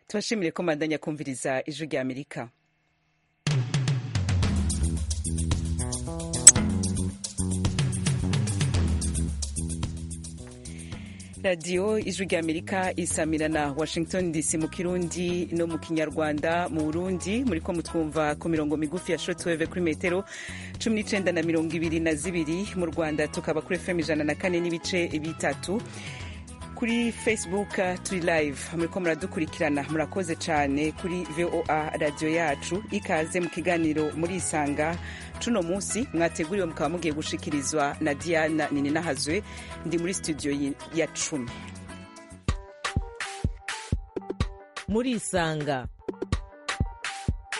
tubashimire ko mwandanya kumviriza ijwi rya amerika radiyo ijwi rya amerika isamira na washington dc mu kirundi no mu kinyarwanda mu burundi muri ko mutwumva ku mirongo migufi ya shotweve kuri metero cumi n'icyenda na mirongo ibiri na zibiri mu rwanda tukaba kuri fm ijana na kane n'ibice bitatu kuri facebook turi live muriko muradukurikirana murakoze cyane kuri voa radiyo yacu ikaze mu kiganiro murisanga cuno munsi mwateguriwe mukaba mugiye gushikirizwa na diana nini nahazwe ndi muri studio ya cumi murisanga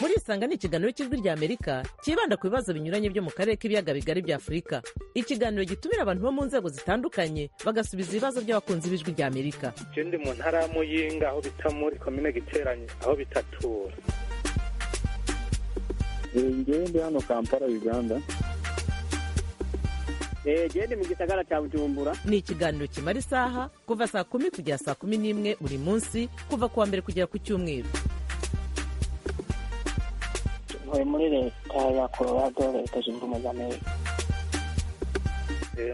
murisanga ni ikiganiro cy'ijwi rya amerika cyibanda ku bibazo binyuranye byo mu karere k'ibiyaga bigari bya afurika ikiganiro gitumira abantu bo mu nzego zitandukanye bagasubiza ibibazo by'abakunzi b'ijwi rya amerika ndi mu ntara ya muyinga aho bita muri komine giteranye aho bitatura ngewe ndi hano kampala uganda gende mu gisagara cya bujumbura ni ikiganiro kimara isaha kuva saa kumi kugera saa kumi n'imwe buri munsi kuva ku wa mbere kugera ku cyumweru ntuye muri leta ya colorado leta zunze ubumwe za amerika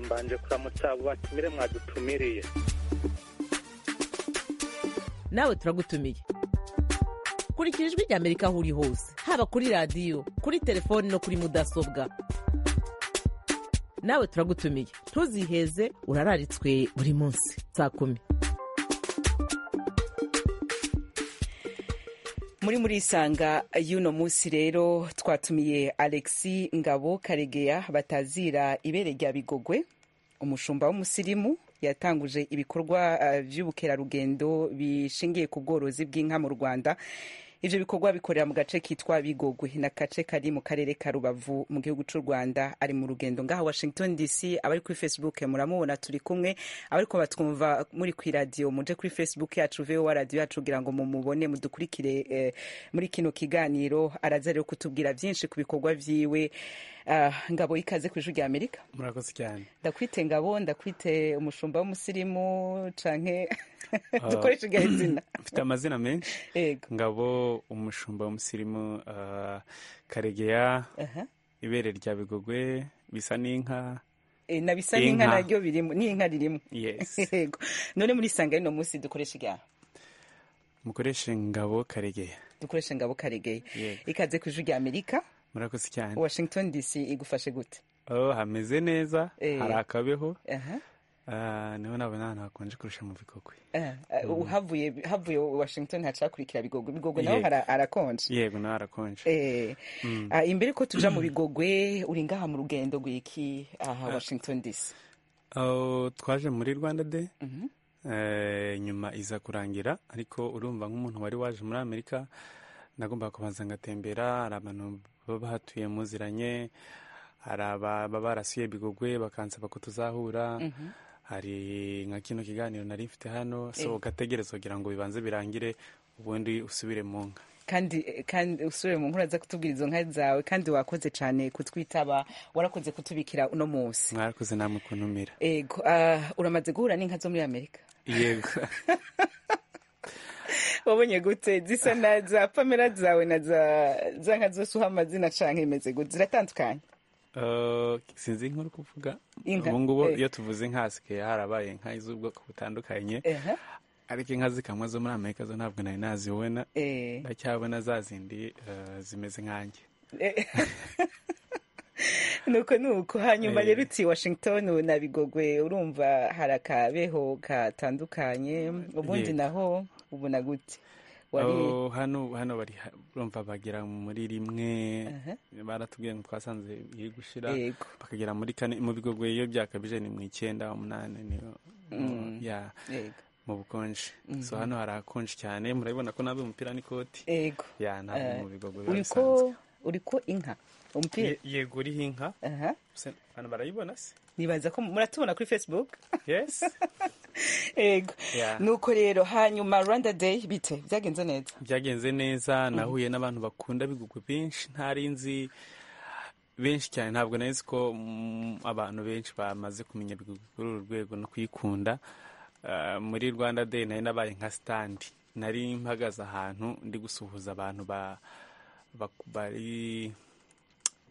mbanje kuramutsa abo batumire mwadutumiriye nawe turagutumiye kurikira ijwi rya amerika aho uri hose haba kuri radiyo kuri telefoni no kuri mudasobwa nawe turagutumiye ntuziheze urararitswe buri munsi saa kumi muri murisanga y'uno munsi rero twatumiye alexi ngabo karegeya batazira ibere rya bigogwe umushumba w'umusirimu yatanguje ibikorwa uh, by'ubukerarugendo bishingiye ku bworozi bw'inka mu rwanda ivyo bikorwa bikorera mu gace kitwa bigogwe na kace kari mu karere ka rubavu mu gihugu cy'u rwanda ari mu rugendo ngaha washington dc abari kuri facebook muramubona turi kumwe abariko batwumva muri kwi radio muje kuri facebook yacu voa radio yacu kugira ngo mumubone mudukurikire eh, muri kino kiganiro araza rero kutubwira byinshi ku bikorwa vyiwe uh, ngabo ikaze ku ijwi rya amerika murakoze cyane ndakwite ngabo ndakwite umushumba w'umusirimu canke dukoresha igahe zina mfite amazina menshi yego ngabo umushumba w'umusirimu uh, karegeya Aha. ibere rya bigogwe bisa n'inka Eh, na bisa n'inka Inka. naryo birimo n'inka ririmo yes yego none muri sanga y'uno munsi dukoresha igaha mukoreshe ngabo karegeya dukoresha ngabo karegeye Yego. ikaze ku ijwi rya amerika murakoze cyane washington dc igufashe gute oh, hameze neza Eh. hari akabeho Aha. Ah, niho nabona ahantu hakonje kurusha mu bikokwe Aha. Uh, havuye havuye washington hacakurikira bigogwe bigogwe naho Yego. hara- harakonje yego nawe harakonje Eh, ah, imbere ko tuja mu bigogwe uri ngaha mu rugendo rwiki aha washington dc Oh, twaje muri rwanda de Eh, nyuma iza kurangira ariko urumva nk'umuntu wari waje muri amerika nagombaga kubanza ngatembera hari abantu baba bahatuye muziranye hari ababa barasuye bigogwe bakansaba ko tuzahura hari nka kino kiganiro nari mfite hano so ugategereza kugira ngo bibanze birangire ubundi usubire mu nka kandi kandi usubire mu nkuru aza kutubwira izo nka zawe kandi wakoze cyane kutwitaba warakoze kutubikira uno munsi mwarakoze namwe kuntumira ego ah, uramaze guhura n'inka zo muri amerika yego wabonye gute zisa na za pamela zawe na za za nka zose uha amazina canke imeze gute ziratandukanye Eh, sinzi inkuru kuvuga Inka, ubu ngubu eh. iyo tuvuze inka hasigaye harabaye inka z'ubwoko butandukanye Aha. ariko inka zikamwa zo muri amerika zo ntabwo nari nazibona Eh. ndacyabona za zindi eh, zimeze nkanjye Eh. nuko nuko hanyuma Eh. rero uti washington na bigogwe urumva hari akabeho katandukanye ubundi Yego. naho ubona gute wari Oh, hano hano bari ha- urumva bagera muri rimwe Aha. baratubwiye ngo twasanze iri gushira yego bakagera muri kane mu bigogwe iyo byakabije ni mu icyenda umunani niyo ya yego mu bukonje so hano harakonje cyane murabibona ko nambaye umupira n'ikoti yego ya ntabwo Eh, mu bigogwe biba bisanzwe uriko uriko inka umupira Ye- yego uriho inka aha Se- hano barayibona se nibaza ko muratubona kuri facebook yes yego Yeah. nuko rero hanyuma rwanda day bite byagenze neza byagenze neza nahuye n'abantu bakunda bigugwe benshi ntari nzi benshi cyane ntabwo nari nzi ko mm, abantu benshi bamaze kumenya bigugwe kuri uru rwego no kuyikunda Ah, muri rwanda day nari nabaye nka standi nari mpagaze ahantu ndi gusuhuza abantu ba- ba- bari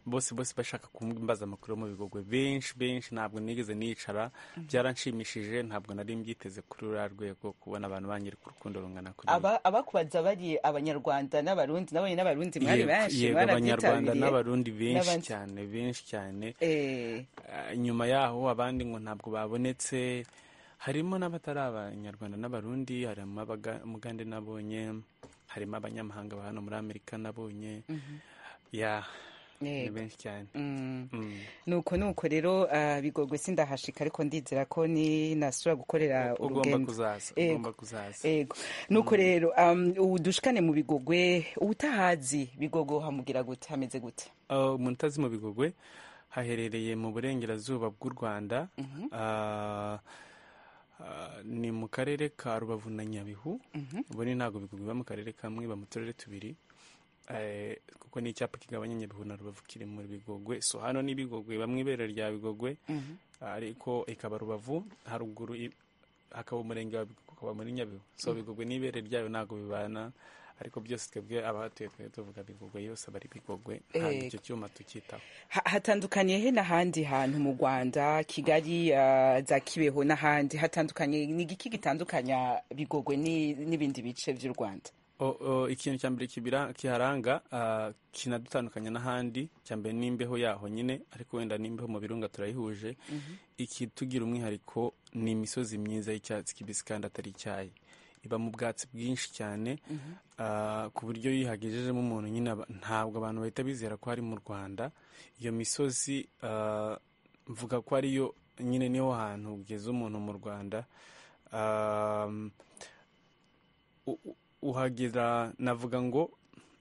bose bose bashaka kumbaza amakuru yo mu bigogwe benshi benshi ntabwo nigeze nicara byaranshimishije ntabwo nari mbyiteze kuri uriya rwego kubona abantu banyereka urukundo rungana kuri Aba- abakubaza bari abanyarwanda n'abarundi nabonye n'abarundi mwari Yego- benshi yego abanyarwanda mwarabyitabiriye n'abarundi benshi n'abandi. cyane benshi cyane Eh, Ah, nyuma yaho abandi ngo ntabwo babonetse harimo n'abatari abanyarwanda n'abarundi harimo abaga- umugande nabonye harimo abanyamahanga ba hano muri amerika nabonye ya ni Yego. benshi cyane mm. Mm. nuko nuko rero ah, bigogwe sindahashika ariko ndizera ko ni nasura gukorera ugomba urugendo kuzaza Yego. ugomba kuzaza ego nuko rero um, ubu dushikane mu bigogwe ubutahazi bigogo hamugira gute hameze gute Ah, umuntu utazi mu bigogwe haherereye mu burengerazuba bw'u rwanda Ah, ah, ni mu karere ka rubavu na nyabihu ubu ni ntabwo bigogwe biba mu karere kamwe biba mu turere tubiri Eh, kuko ni icyapa kigabanya nyabihu na rubavu kiri muri bigogwe so hano ni bigogwe bamwe ibere rya bigogwe ariko ikaba rubavu haruguru i- hakaba umurenge wa bigogwe ukaba muri nyabihu so bigogwe n'ibere ryayo ntabwo bibana ariko byose twebwe abahatuye twebwe tuvuga bigogwe yose bari bigogwe ntabwo icyo cyuma tukitaho Ha- hatandukaniye he n'ahandi hantu mu rwanda kigali ah, za kibeho n'ahandi hatandukanye ni igiki gitandukanya bigogwe ni- n'ibindi bice by'u rwanda O- o, ikintu cya mbere kibira- kiharanga ah, kinadutandukanya n'ahandi cya mbere ni imbeho yaho nyine ariko wenda n'imbeho mu birunga turayihuje ikitugira umwihariko ni imisozi myiza y'icyatsi kibisi kandi atari icyayi iba mu bwatsi bwinshi cyane ah, ku buryo iyo uyihagejejemo umuntu nyine aba- ntabwo abantu bahita bizera ko ari mu rwanda iyo misozi ah, mvuga ko ariyo nyine niho hantu ugeze umuntu mu rwanda Ah, u- u- uhagera navuga ngo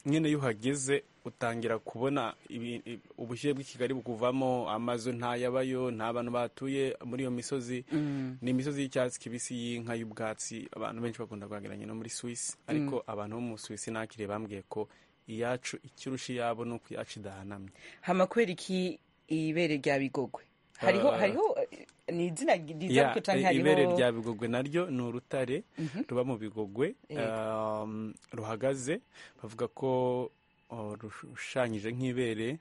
nyine iyo uhageze utangira kubona ibi- i- ubushyuhe bw'ikigali bukuvamo amazu ntayabayo nta bantu batuye muri iyo misozi ni imisozi y'icyatsi kibisi y'inka y'ubwatsi abantu benshi bakunda kuhageranya no muri swisi ariko abantu bo mu swisi nakiriye bambwiye ko iyacu ikirusha iyabo ni uko iyacu idahanamye hamakubera iki ibere rya bigogwe hariho Ah. hariho eh, ni izina riza Ya, ariko canke i- ibere hariho rya bigogwe naryo ni urutare ruba mu bigogwe um, ruhagaze bavuga ko uh, rushushanyije nk'ibere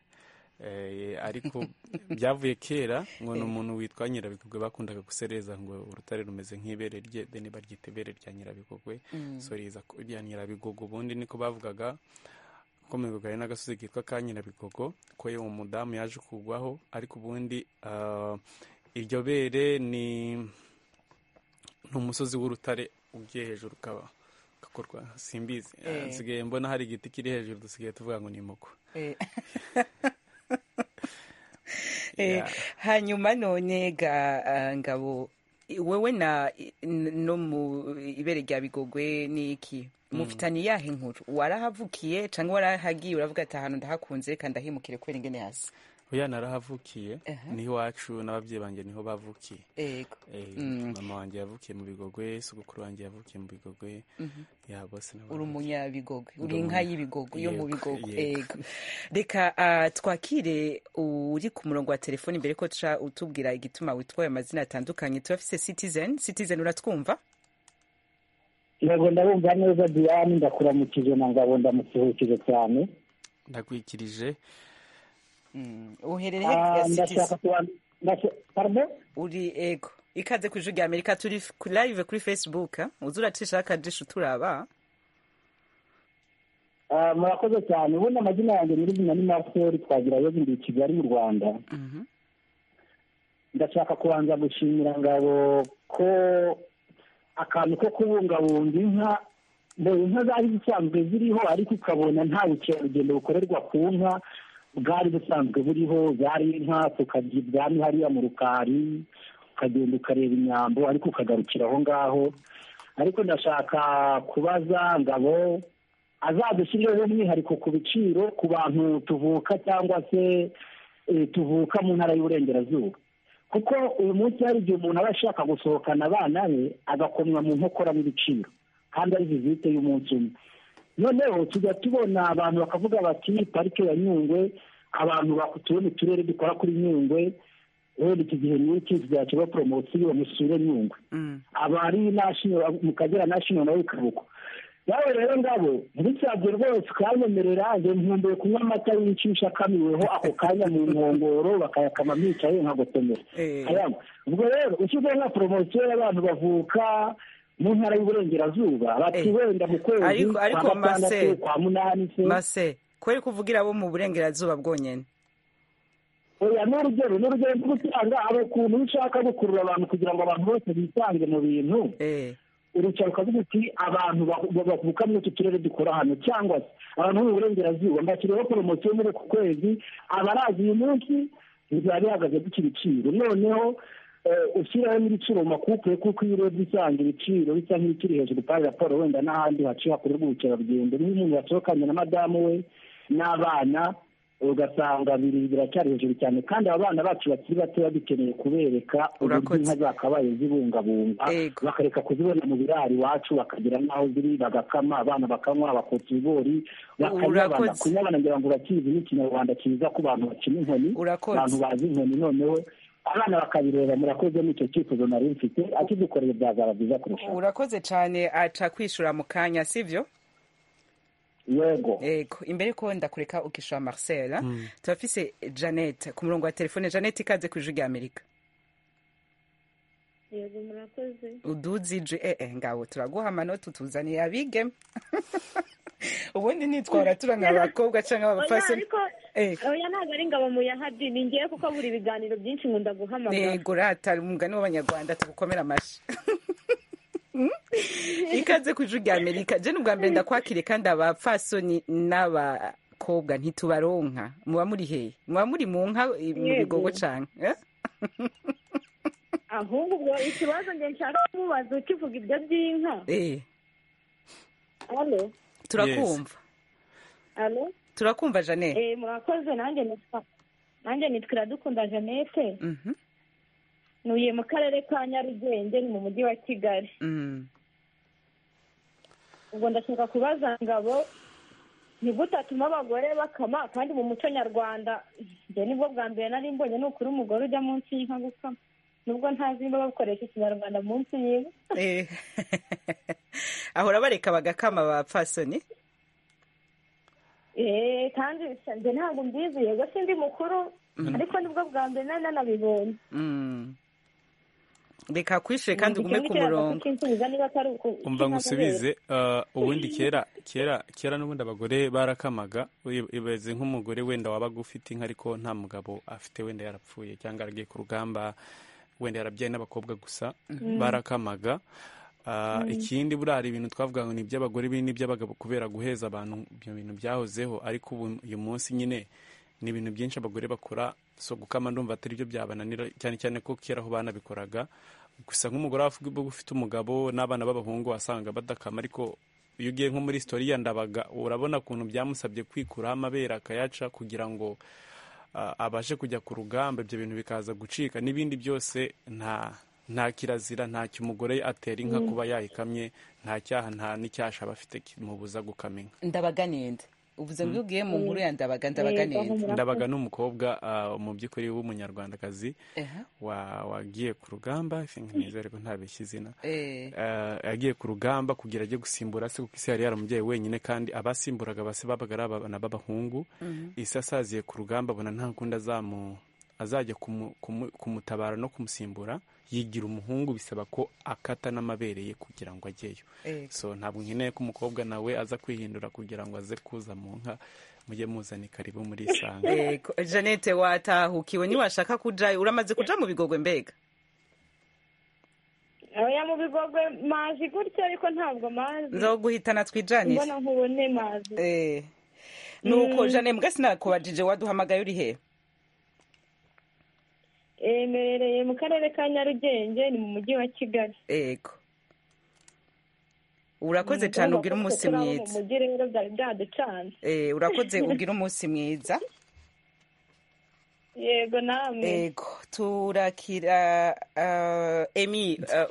eh, ariko byavuye kera ngo ni umuntu witwa nyirabigogwe bakundaga gusereza ngo urutare rumeze nk'ibere rye deni baryita ibere rya nyirabigogwe so riza ku- rya nyirabigogwe ubundi niko bavugaga ko mu bigogwe hari n'agasozi kitwa ka nyirabigogo ko uwo mudamu yaje kugwaho ariko ubundi ah, iryo bere ni ni umusozi w'urutare ugiye hejuru ukaba ugakorwa simbizi nsigaye mbona hari igiti kiri hejuru dusigaye tuvuga ngo ni muko Eh. Eh, hanyuma none ga ah, ngabo i- wewe na i- n- no mu ibere rya bigogwe ni iki mufitanye iyahe nkuru warahavukiye cyangwa warahagiye uravuga ati ahantu ndahakunze reka ndahimukire kubera ingene hasi oya narahavukiye niho iwacu n'ababyeyi banjye niho bavukiye yego Eh, mama wanjye yavukiye mu bigogwe sogokuru wanjye yavukiye mu bigogwe ya bose ni uri abavukiye. umunyabigogwe uri Ndi inka umunya- y'ibigogwe yo Yego, mu bigogwe yego. yego reka ah, twakire uri ku murongo wa telefoni mbere ko tuca utubwira igituma witwaye amazina atandukanye turafise citizen citizen uratwumva yego ndabumva neza diane ndakuramukije na ngabo ndamusuhukije cyane ndakwikirije uherereye Ah, ya citizen ndashaka kuban- ndasha- pardon? uri ego ikaze ku ijwi rya amerika turi f- ku- live kuri facebook eh? uza uracisha akajisho turaba Ah, murakoze cyane ubundi amazina yanjye nyirizina ni maseri twagira yo ndi i kigali mu rwanda ndashaka kubanza gushimira ngabo ko akantu ko kubungabunga inka ngo inka zari zisanzwe ziriho ariko ukabona nta bukerarugendo bukorerwa ku nka bwari busanzwe buriho zari inka tukajya ibwami hariya mu rukari ukagenda ukareba inyambo ariko ukagarukira aho ngaho ariko ndashaka kubaza ngabo azadushyirireho umwihariko ku biciro ku bantu tuvuka cyangwa se eh, tuvuka mu ntara y'uburengerazuba kuko uyu munsi hari igihe umuntu aba ashaka gusohokana abana be agakomwa mu nkokora n'ibiciro kandi ari vizite y'umunsi umwe noneho tujya tubona abantu bakavuga bati parike ya nyungwe abantu batuye mu turere dukora kuri nyungwe wenda iki gihe n'iki tuzakirwa poromosiyo musure nyungwe abari nashino mu kagera nashino nawe kabuko nawe rero ngabo ntibisabye rwose ukayanemerera ngo nkumbuye kunywa amata yicisha akamiweho ako kanya mu nkongoro bakayakama mwicaye nkagotomera ayanywa ubwo rero ushyizeho nka poromosiyo y'abantu bavuka mu ntara y'uburengerazuba bati Eh. wenda mu kwezi Ariko- kwa ariko gatandatu Marcel- kwa munani se mase kubera ko uvugira abo mu burengerazuba bwonyine oya ni urugero ni urugero rwo gutanga hari ukuntu iyo ushaka gukurura abantu kugira ngo abantu bose bisange mu bintu Eh, urucara ukavuga uti abantu bahu- ba- bavuka muri utu turere dukora hano cyangwa se abantu bo mu burengerazuba mbashyiriyeho poromosiyo muri uku kwezi abaraza uyu munsi bizaba bihagaze gutya ibiciro noneho eh, ushyiraho n'ibiciro mu makupe kuko iyo urebye usanga ibiciro bisa nk'ibikiri hejuru kuri raporo wenda n'ahandi haciye hakorerwa ubukerarugendo niyo umuntu yasohokanye na madamu we n'abana ugasanga biri biracyari hejuru cyane kandi aba bana bacu bakiri batoya dukeneye kubereka uburyo Urakoze. inka zakabaye zibungabunga Yego. bakareka kuzibona mu biraro iwacu bakagira n'aho ziri bagakama abana bakanywa bakotsa ibigori bakanyabana Urakoze. kunyabana ngira ngo bakizi n'ikinyarwanda cyiza ku bantu bakina inkoni Urakoze. abantu bazi inkoni noneho abana bakabireba murakoze n'icyo cyifuzo nari mfite akidukoreye byazaba byiza kurusha urakoze cyane aca kwishura mu kanya sibyo yego yego imbere ko ndakureka ukishura marcel eh? turafise janet ku murongo wa telefone janet ikaze ku ijwi rya amerika yego murakoze uduzije ee ngabo turaguha amanota utuzaniye abigeme ubundi nitwara tura nk'abakobwa cyangwa oya abapfasoni ariko Eh. oya ntabwo ari ngabo muyahadi ni ngewe kuko buri biganiro byinshi nkunda guhamagara yego rata umugani w'abanyarwanda tugukomera amashyi Mm? ikaze ku ijwi rya amerika jeni ubwa mbere ndakwakire kandi abapfasoni n'abakobwa ntitubaronka muba muri hehe muba muri mu nka i- mu Yego. bigogo cyane ahubwo ubwo ikibazo nge nshaka kumubaza ukivuga ibyo by'inka alo turakumva alo turakumva janete eh murakoze nanjye nitwa nanjye nitwa iradukunda jeannette Mhm. ntuye mu karere ka nyarugenge ni mu mujyi wa kigali Mm. ubwo ndashaka kubaza ngabo ni gute atuma abagore bakama kandi mu muco nyarwanda njye nibwo bwa mbere nari mbonye ni ukuri umugore ujya munsi y'inka gukama nubwo ntazi niba bakoresha ikinyarwanda munsi y'inka Eh. ahora bareka bagakama abapfasoni Eh, kandi njye ntabwo mbizi yego sindi mukuru ariko nibwo bwa mbere nari nanabibonye Mm. reka kwishure kandi ugume ku murongo umva ngo usubize eh, ubundi kera kera kera n'ubundi abagore barakamaga ibaze nk'umugore wenda wabaga ufite inka ariko nta mugabo afite wenda yarapfuye cyangwa yaragiye ku rugamba wenda yarabyaye n'abakobwa gusa barakamaga Ah, ikindi buriya hari ibintu twavuga ngo ni iby'abagore biri n'iby'abagabo kubera guheza abantu ibyo bintu byahozeho ariko ubu uyu munsi nyine ni ibintu byinshi abagore bakora so gukama ndumva atari byo byabananira cyane cyane ko kera aho banabikoraga gusa nk'umugore wavuga uba ufite umugabo n'abana b'abahungu wasanga badakama ariko iyo ugiye nko muri sitori ya ndabaga urabona ukuntu byamusabye kwikuraho amabere akayaca kugira ngo ah, abashe kujya ku rugamba ibyo bintu bikaza gucika n'ibindi byose nta nta kirazira nta cyo umugore atera inka kuba yayikamye nta cyaha nta n'icyasha aba afite kimubuza gukama inka ndabaga ninde uvuze ngo iyo ugiye mu nkuru ya ndabaga ndabaga ninde ndabaga ni umukobwa ah, mu by'ukuri w'umunyarwandakazi Ehe. wa- wagiye ku rugamba neza ariko ntabeshya izina Eh. Eh, yagiye ku rugamba kugira ajye gusimbura se kuko isi yari yaramubyeyi wenyine kandi abasimburaga base babaga ari abana b'abahungu isi asaziye ku rugamba abona nta kundi azamu azajya kumu- kumu- kumutabara no kumusimbura yigira umuhungu bisaba ko akata n'amabere ye kugira ngo ajyeyo Eh. so ntabwo nkeneye ko umukobwa nawe aza kwihindura kugira ngo aze kuza mu nka mujye muzana karibu muri isanga Ego. janete watahukiwe niwashaka kujayo uramaze kuja mu bigogwe mbega oya mu bigogwe mazi gutya ariko ntabwo mazi nzoguhitana twijanire mbona nkubone mazi Eh. nuko jane mbwa sinakubajije waduhamagaye uri hehe emerereye mu karere ka nyarugenge ni mu mujyi wa kigali ego urakoze cyane ugira umunsi Kuko urabo mu mwiza mujyi rero byari byaducanze Eh, urakoze ugira umunsi mwiza yego namwe ego turakira uh, emi uh,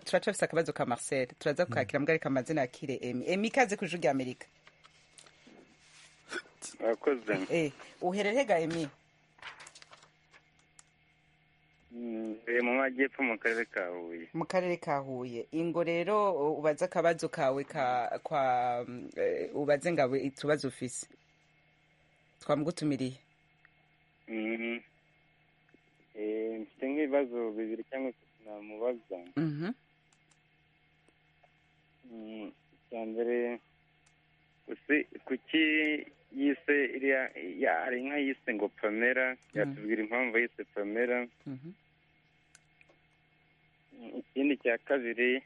turacafise akabazo ka marcel turaza kukakira mbwa ariko amazina yakire emi emi ikaze ku ijwi rya amerika murakoze eh, uhererega emi mu majyepfo mu karere ka huye mu karere ka huye ingo rero ubaze akabazo kawe ka kwa mm, eh, ubaze ngabo utubazo ufise twamugutumiriye Mhm. Eh, mfite nk'ibibazo bibiri cyangwa bitatu namubaza Mhm. Mm, icya mbere kusi- kuki yise iriya ya hari inka yise ngo pamela yatubwira impamvu yise pamela Mhm. ikindi cya kabiri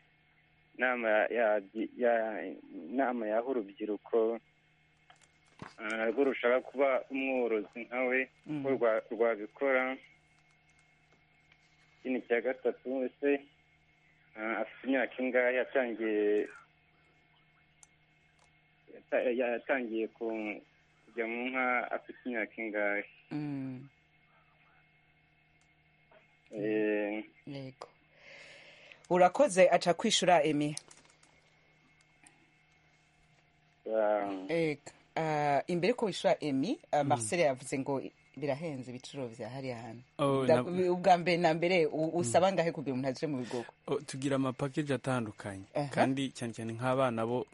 nama ya ya nama yaha urubyiruko ah, rwo rushaka kuba umworozi nkawe Mm. ko rwa- rwabikora ikindi cya gatatu ese ah, afite imyaka ingahe yatangiye yata- yatangiye ku- kujya mu nka afite imyaka ingahe Mm. Eh, yego urakoze aca kwishura emi ah, Ega. Ah, imbere ko wishura emi ah, marcel yavuze ngo birahenze ibiciro vya hariya hantu Oh, Da- na- ubwa mbere na mbere u- usaba ngahe kugira umuntu aje mu bigogo Oh, tugira amapakeji atandukanye Aha. kandi cyane cyane nk'abana bo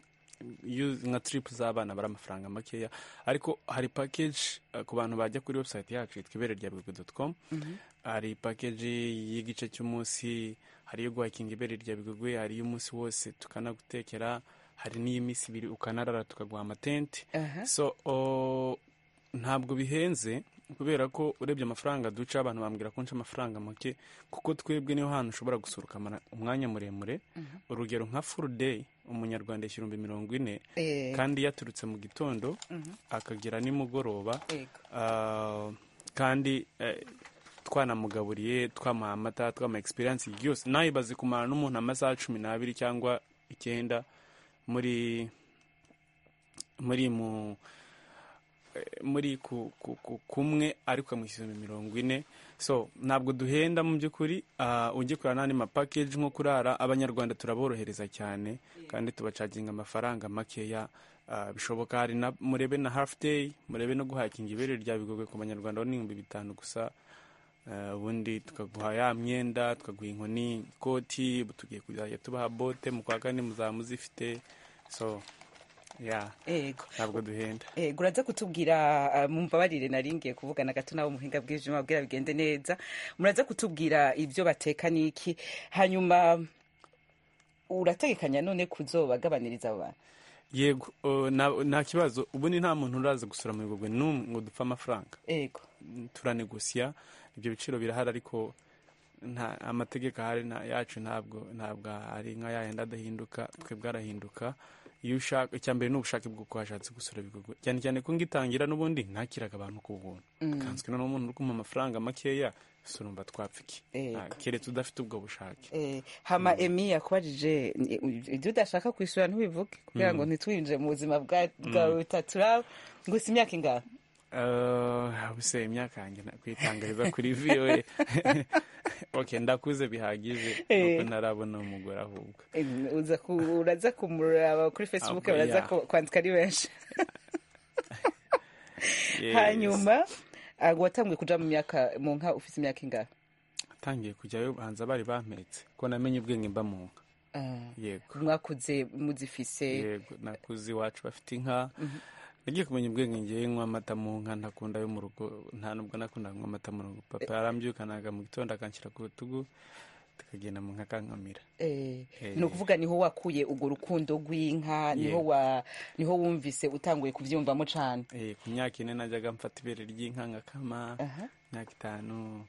iyo nka tiripu z'abana bari amafaranga makeya ariko hari pakeji ku bantu bajya kuri webusayiti yacu yitwa ibere rya bigogo doti komu hari pakeji y'igice cy'umunsi hari iyo guhakinga ibere rya bigogo hari iy'umunsi wose tukanagutekera hari n'iy'iminsi ibiri ukanarara tukaguha amatente Aha. so oh, ntabwo bihenze kubera ko urebye amafaranga duca abantu bambwira ko nca amafaranga make kuko twebwe niho hantu ushobora gusohoka amara- umwanya muremure urugero nka furu deyi umunyarwanda yishyura ibihumbi mirongo ine Eh. kandi yaturutse mu gitondo akagera nimugoroba Yego. Ah, kandi eh, twanamugaburiye twamuha amata twamuha experience yose nawe bazi kumara n'umuntu amasaha cumi n'abiri cyangwa icyenda muri muri mu eh, muri ku, ku, ku, kumwe ariko ukamushyira mu mirongo ine so ntabwo duhenda mu by'ukuri ah, ujye kurara n'andi mapakeji nko kurara abanyarwanda turaborohereza cyane kandi tubacaginga amafaranga makeya ah, bishoboka hari na murebe na hafu deyi murebe no guhakinga ibere rya bigogwe ku banyarwanda bo ni ibihumbi bitanu gusa Ah, ubundi tukaguha ya myenda tukaguha inkoni ikoti tugiye kuzajya tubaha bote mu kwa kane muzaba muzifite so ya Yego. ntabwo duhenda Eh, uraza kutubwira ah, mumbabarire naringiye kuvugana gato nabo muhinga bw'ijima bwira bigende neza muraza kutubwira ibyo bateka n'iki hanyuma urategekanya none kuzobagabaniriza abo bantu yego oh, na- nta kibazo ubundi nta muntu uraza gusura mu bigogwe n'umwe ngo dupfe amafaranga yego turanegosiya ibyo biciro birahari ariko nta amategeko ahari nta- yacu ntabwo ntabwo ari nka yayandi adahinduka twebwe arahinduka iyo ushaka icya mbere ni ubushake bw'uko washatse gusura ibikorwa cyane cyane ko ngitangira n'ubundi ntakiraga abantu ku buntu kanswe noneho umuntu uri kumuha amafaranga makeya gusa urumva twapfa iki Yego. Ah, keretse udafite ubwo bushake Eh, hama emi yakubajije ni- u- ibyo udashaka kwishyura ntubivuge kugira ngo ntitwinjire mu buzima bwa- bwawe butaturaba gusa imyaka ingana Uh, ubuse imyaka yanjye na- kuyitangariza kuri voa ok ndakuze bihagije nuko ntarabona umugore ahubwo Em, uza ku- uraza kumuraba kuri facebook Abo, baraza yeah. ku- kwandika ari benshi Yes. hanyuma ah, watanguye kuja mu myaka mu nka ufite imyaka ingana tangiye kujyayo banza bari bampetse ko namenye ubwenge mba mu nka yego mwakuze muzifise yego nakuze iwacu bafite inka nagiye kumenya ubwenge ngewe nywa amata mu nka ntakunda yo mu rugo nta nubwo nakundaga kunywa amata mu rugo papa yarambyukanaga mu gitondo akanshyira ku rutugu tukagenda mu nka akankamira Eh, Eh. ni ukuvuga niho wakuye urwo rukundo rw'inka niho Yego. wa niho wumvise utanguye kubyumvamo cane Eh, ku myaka ine najyaga mfata ibere ry'inka nkakama Aha. imyaka itanu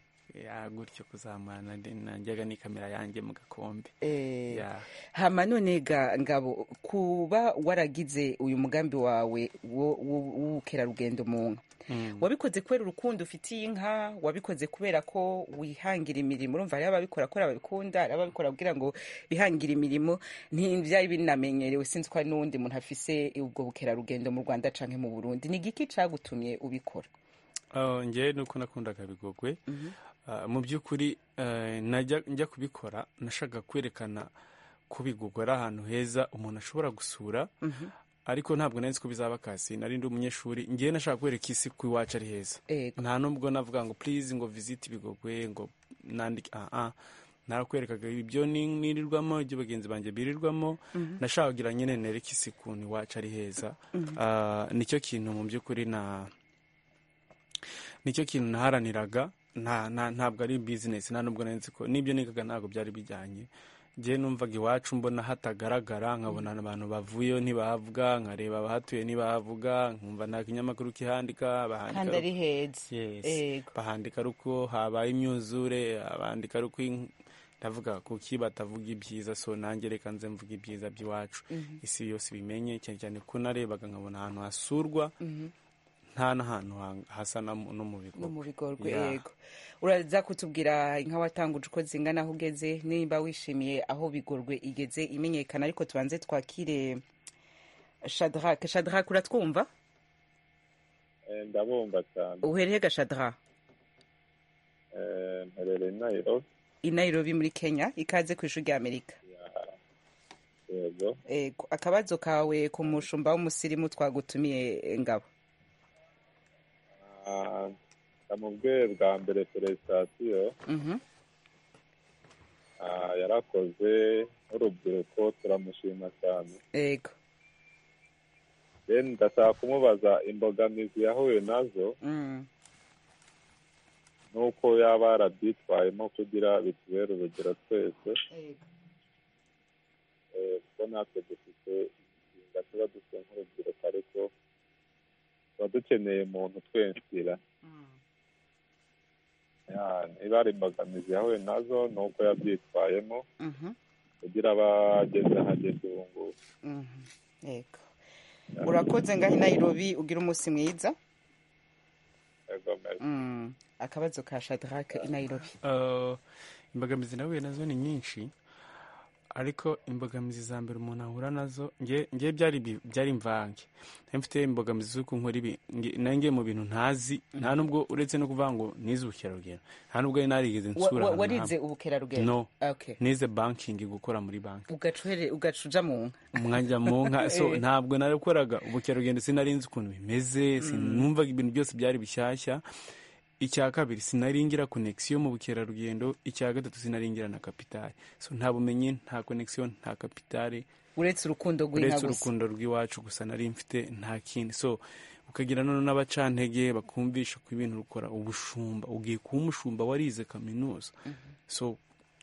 ya gutyo kuzamura nari- najyaga n'ikamera yanjye mu gakombe Eh, Ya. hama none ga ngabo kuba waragize uyu mugambi wawe wo- wo- w'ubukerarugendo mu nka wabikoze kubera urukundo ufitiye inka wabikoze kubera ko wihangira imirimo urumva hariho ababikora kubera babikunda hariho ababikora kugira ngo bihangire imirimo ntibyari binamenyerewe sinzi ko hari n'uwundi muntu afise ubwo bukerarugendo mu rwanda canke mu burundi ni igiki cagutumye ubikora Oh, njyewe ni uko nakundaga bigogwe Ah, mu by'ukuri eh, najya njya kubikora nashaka kwerekana ko bigogwe ari ahantu heza umuntu ashobora gusura ariko ntabwo nari nzi ko bizaba kasi nari ndi umunyeshuri njyewe nashaka kwereka isi ko iwacu ari heza Ego. nta nubwo navuga ngo please ngo visite ibigogwe ngo nandika aha narakwerekaga ibyo nirirwamo ibyo bagenzi banjye birirwamo nashaka kugira nyine nereke isi ukuntu iwacu ari heza Ah, nicyo kintu mu by'ukuri na nicyo kintu naharaniraga nta nta- ntabwo ari bizinesi nta nubwo nari nzi ko n'ibyo nigaga ntabwo byari bijyanye njyewe numvaga iwacu mbona hatagaragara nkabona abantu bavuyeyo ntibahavuga nkareba abahatuye ntibahavuga nkumva nta kinyamakuru kihandika kandi bahandika ari heza Yes. Ego. bahandika ari uko habaye imyuzure abandika ari uko in- ndavuga kuki batavuga ibyiza so nanjye reka nze mvuga ibyiza by'iwacu isi yose ibimenye cyane cyane ko narebaga nkabona ahantu hasurwa nta n'ahantu ha- hasa na mu- no mu no mu bigo bigorwe Yeah. yego uraza kutubwira inka watanguje uko zingana aho ugeze nimba wishimiye aho bigorwe igeze imenyekana ariko tubanze twakire shadrake shadrake uratwumva ndabumva cyane uhereye ga shadrake Eh, mperereye i nairobi i nairobi muri kenya ikaze ku ishuri ry'amerika yego Ego. akabazo kawe ku mushumba w'umusirimu twagutumiye ngabo Ah, ndamubwiye bwa mbere perezitasiyo Mhm. ah, yarakoze n'urubyiruko turamushima cyane Ego. then ndashaka kumubaza imbogamizi yahuye nazo Mm. n'uko yaba yarabyitwayemo kugira bitubere urugero twese Eh, kuko natwe dufite inshinga tuba dufite nk'urubyiruko ariko tuba dukeneye umuntu utwensira Yeah, niba ari imbogamizi yahuye nazo ni uko yabyitwayemo Mhm. kugira abageze ahageze ubu ngubu Mhm. Ego. urakoze ngaho i nairobi ugira umunsi mwiza Yego, meza. Mm. akabazo ka shadrake i nairobi Uh, imbogamizi nahuye nazo ni nyinshi ariko imbogamizi za mbere umuntu ahura nazo nge nge byari bi- byari mvange nari mfite imbogamizi z'uko nkora ibi nge- nange mu bintu ntazi nta nubwo uretse no kuvuga ngo nize ubukerarugendo nta nubwo nari narigeze Wa- nsura wa- ahantu hamwe. warize ubukerarugendo No. Okay. nize bankingi gukora muri banki ugacuhere ugacuja mu nka umwanya mu nka so Eh. ntabwo narakoraga ubukerarugendo sinari nzi ukuntu bimeze sinumvaga ibintu byose byari bishyashya icya kabiri sinari ngira konegisiyo mu bukerarugendo icya gatatu sinari ngira na kapitari so nta bumenyi nta konegisiyo nta kapitari uretse urukundo rw'inka uretse gusa urukundo rw'iwacu gusa nari mfite nta kindi so ukagira noneho n'abacantege bakumvisha ko ibintu rukora ubushumba ugiye kuba umushumba warize kaminuza so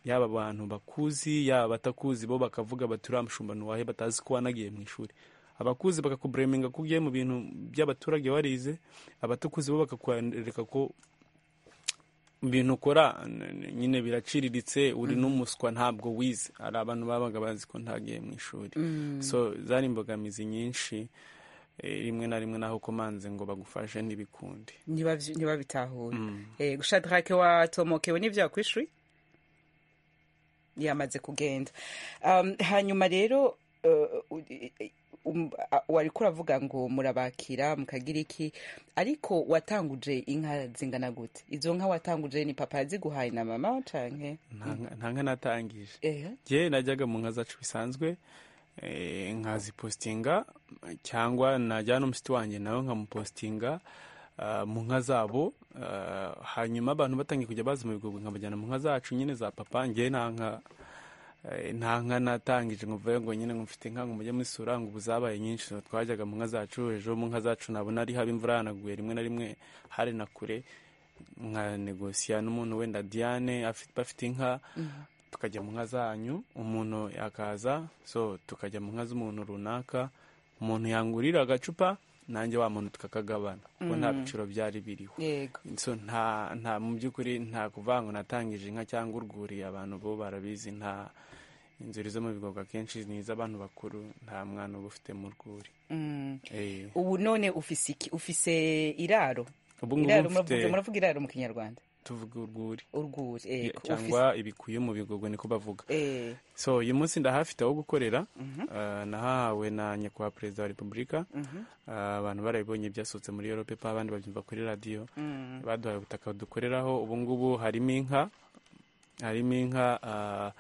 yaba abantu bakuzi yaba abatakuzi bo bakavuga bati uriya mushumba ntiwahe batazi ko wanagiye mu ishuri abakuzi bakakubureminga ko ugiye mu bintu by'abaturage warize abatakuzi bo bakakwereka ko ibintu ukora n- n- nyine biraciriritse uri n'umuswa ntabwo wize hari abantu babaga bazi ko ntagiye mu ishuri so zari imbogamizi nyinshi eh, rimwe na rimwe naho komanze ngo bagufashe ntibikundi Ntibabyi- ntibabitahure Eh, shadrake watomokewe n'ibyaha ku ishuri yamaze kugenda Um, hanyuma rero uh, u- i- i- um, a- wariko uravuga ngo murabakira mukagira iki ariko watanguje inka zingana gute izo nka watanguje ni papa yaziguhaye na mama canke Nta nka- nta nka natangije Eh, njye najyaga mu nka zacu bisanzwe eh, nkazipositinga cyangwa najyana n'umusiti wanjye nawe nkamupositinga ah, mu nka zabo ah, hanyuma abantu batangiye kujya baza mu bigogwe nkabajyana mu nka zacu nyine za papa njye nta nka eh, nta nka natangije ngo mvuge ngo nyine ngo mfite inka ngo mujye musura ngo ubu zabaye nyinshi so twajyaga mu nka zacu ejo mu nka zacu nabona ari haba imvura yanaguye rimwe na rimwe hari na kure nka negosiya n'umuntu wenda diane afite bafite inka tukajya mu nka zanyu umuntu akaza so tukajya mu nka z'umuntu runaka umuntu yangurira agacupa nanjye wa muntu tukakagabana kuko nta biciro byari biriho yego so nta nta mu by'ukuri nta kuvuga ngo natangije inka cyangwa urwuriye abantu bo barabizi nta inzuri zo mu bigogwe akenshi ni iz'abantu bakuru nta mwana uba ufite mu rwuri Mm. Eh, ubu none ufise iki ufise iraro ubu ngubu iraro mfite muravuga muravuga iraro mu kinyarwanda tuvuga urwuri urwuri yego cyangwa ibikuye mu bigogwe niko bavuga eh, so uyu munsi ndahafite aho gukorera Ah, nahawe na nyakubahwa perezida wa repubulika Ah, abantu barabibonye byasohotse muri europe pa abandi babyumva kuri radiyo baduhaye ubutaka dukoreraho ubu ngubu harimo inka harimo inka ah,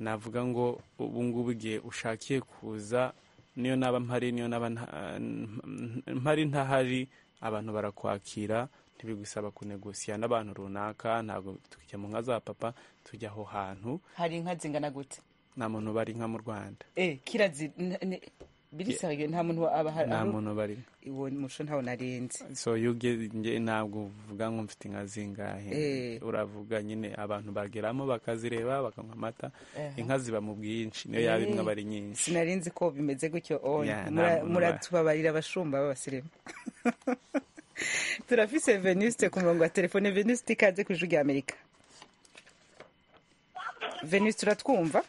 navuga ngo ubu ngubu igihe ushakiye kuza niyo naba mpari niyo naba nta- mpari ntahari abantu barakwakira ntibigusaba kunegosiya n'abantu runaka ntabwo tukijya mu nka za papa tujya aho hantu hari inka zingana gute nta muntu bari inka mu rwanda eh kirazi n- n- birisabye nta muntu aba hari nta muntu bari uwo muco ntawo narenze so iyo ugiye- nge ntabwo uvuga ngo mfite inka zingahe Eh. uravuga nyine abantu bageramo bakazireba bakanywa amata Aha. inka ziba mu bwinshi niyo yaba imwe Eh. aba ari nyinshi sinarinzi ko bimeze gutyo onye Yeah, Mura- ntabwo muratubabarira abashumba b'abasirimu turafise venuste ku murongo wa telefone venuste ikaze ku ijwi rya amerika venuste uratwumva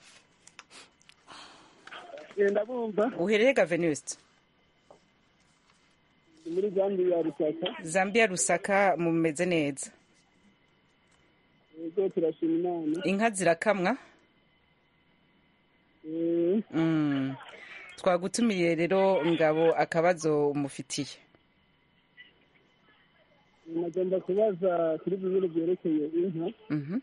ndabumva uhereye ga venuste muri gahunda ya rusaka zambia rusaka mumeze neza ubwo turashima imana inka zirakamwa Eh, Mm. twagutumiye rero ngabo akabazo mufitiye nagomba kubaza kuri bibiri byerekeye inka Mhm.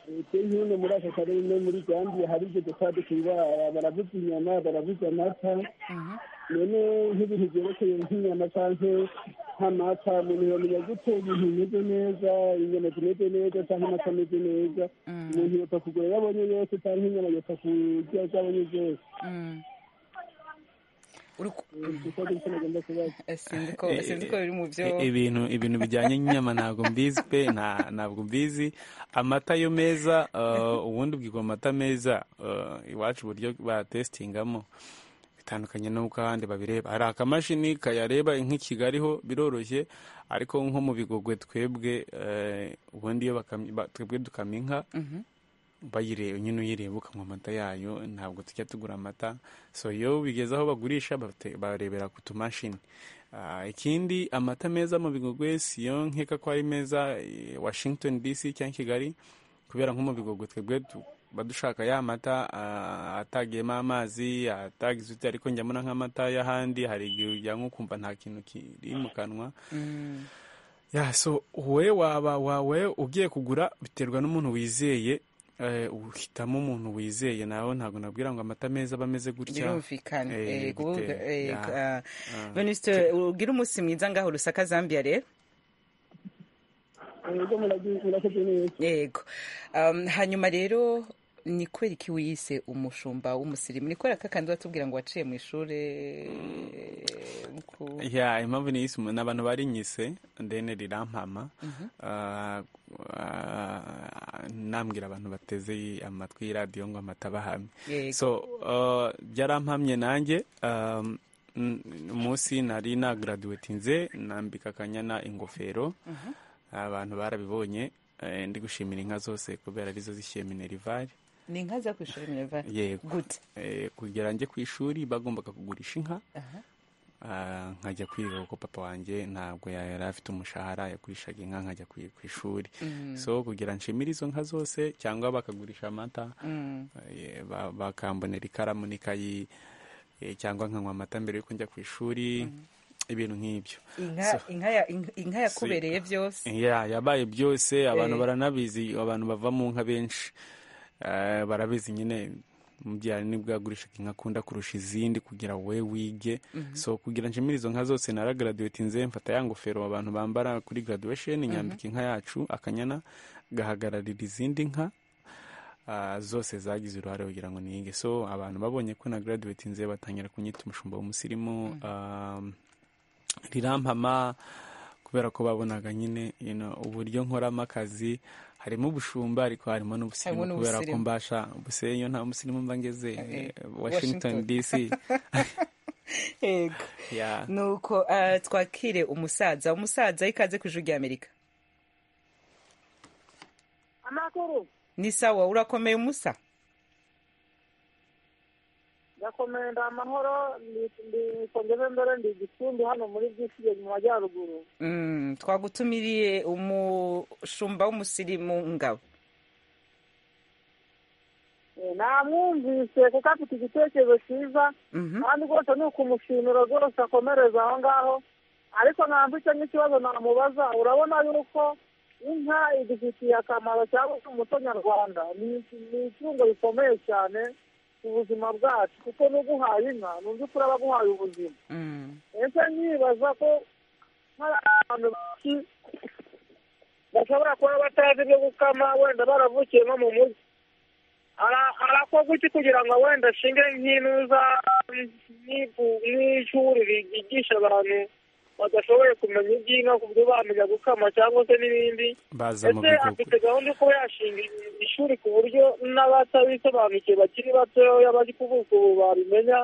leta y'ino muri aka karere no muri gahunda hari ibyo dukora dukunda baravuza inyama baravuza amata none nk'ibintu byerekeye nk'inyama cyangwa nk'amata umuntu yamenya gute ibintu bimeze neza inyama zimeze neza cyangwa amata ameze neza umuntu yapfa kugura iyo abonye yose cyangwa inyama yapfa kurya izo abonye zose Mm. Uri- kuko gutyo nagomba kubaza sinzi ko sinzi ko biri mu byo I- ibintu ibintu bijyanye n'inyama ntabwo mbizi pe nta- ntabwo mbizi amata yo meza eh, ubundi ubwirwa amata meza eh, iwacu uburyo bayatesitingamo bitandukanye n'uko abandi babireba hari akamashini kayareba nk'i kigali ho biroroshye ariko nko mu bigogwe twebwe eh, ubundi iyo bakam- ba- twebwe dukama inka Mhm. bayireba nyine uyireba ukanywa amata yayo ntabwo tujya tugura amata so iyo bigeze aho bagurisha bate- barebera ku tumashini Ah, ikindi amata meza mu bigogwe si yo nkeka ko ari meza eh, washington dc cyangwa kigali kubera nko mu bigogwe twebwe tu- tuba dushaka ya mata ah, atagiyemo amazi atagize uti ariko njyamo nk'amata y'ahandi hari igihe ujya nko kumva nta kintu kiri mu kanwa Mm. ya so wowe waba wawe ugiye kugura biterwa n'umuntu wizeye eh, uhitamo umuntu wizeye nawe ntabwo nabwira ngo amata meza aba ameze gutya birumvikana Eh, Eh, kuvuga bite- eh, ya. ah, Ah. Venuste ugira umunsi mwiza ngaho rusaka zambia rero ubwo muragi- murakoze neza yego Um, hanyuma rero ni kweri iki wiyise umushumba w'umusirimu ni kwera kakandi watubwira ngo waciye mu ishuri ku- ya impamvu ni isi ni abantu barinyise ndene rirampama Mhm. Ah, ah, nambwira abantu bateze amatwi y'iradiyo ngo amatabahamye Yego. so ah, byarampamye nanjye um, n- umunsi nari nagaraduwetinze nambika akanyana ingofero abantu barabibonye eh, ndi gushimira inka zose kubera arizo zishyuye minerivare ni inka za ku ishuri mineva yego gute Eh, kugira njye ku ishuri bagombaga kugurisha inka Aha. Ah, nkajya kwiga kuko papa wanjye ntabwo ya- yari afite umushahara yagurishaga inka nkajya kwi- ku ishuri Mm. so kugira nshimire izo nka zose cyangwa bakagurisha amata Mm. eh, ba- bakambonera ikaramu n'ikayi eh, cyangwa nkanywa amata mbere yuko njya ku ishuri ibintu nk'ibyo inka inka ya- inka- inka yakubereye byose ya yabaye byose abantu Eh. baranabizi abantu bava mu nka benshi Eh, barabizi nyine mubyara nibwo yagurishaga inka akunda kurusha izindi kugira wowe wige so kugira nshimire izo nka zose naragaraduwetinze mfata ya ngofero abantu bambara kuri graduation nyambika inka yacu akanyana gahagararira izindi nka Ah, zose zagize uruhare kugira ngo nige so abantu babonye ko na graduwetinze batangira kunyita umushumba w'umusirimu Ah, rirampama kubera ko babonaga nyine you know, uburyo nkoramo akazi harimo ubushumba ariko harimo n'ubusirimu Harimo kubera ko n'ubusirimu. mbasha ubuse iyo nta musirimu mba ngeze eh, Washington. washington dc yego ya nuko ah, twakire umusaza umusaza ikaze ku ijwi rya amerika amakuru ni sawa urakomeye umusa ndakomenda amahoro ndi- ndi- kongeze mbere ndi igicumbi hano muri bwisige mu majyaruguru Mm, twagutumiriye umushumba w'umusirimu ngabo Eh, namwumvise kuko afite igitekerezo cyiza Mhm. kandi rwose ni ukumushimira rwose akomereza aho ngaho ariko mwambitse n'ikibazo namubaza urabona yuko inka idufitiye akamaro cyangwa se umuco nyarwanda ni ni itungo rikomeye cyane ku buzima bwacu kuko n'uguhaye inka ni undi turaba guhaye ubuzima Mm. ese nyibaza ko hari abantu benshi bashobora kuba batazi ibyo gukama wenda baravukiye nko mu mujyi arakorwa iki kugira ngo wenda ashinge nk'inuza n'ishuri ryigisha abantu badashoboye kumenya iby'inka ku buryo bamenya gukama cyangwa se n'ibindi baza mu ndetse bihugu afite gahunda yo kuba yashinga ishuri ku buryo n'abatabisobanukiwe bakiri batoya bari kuvuka ubu babimenya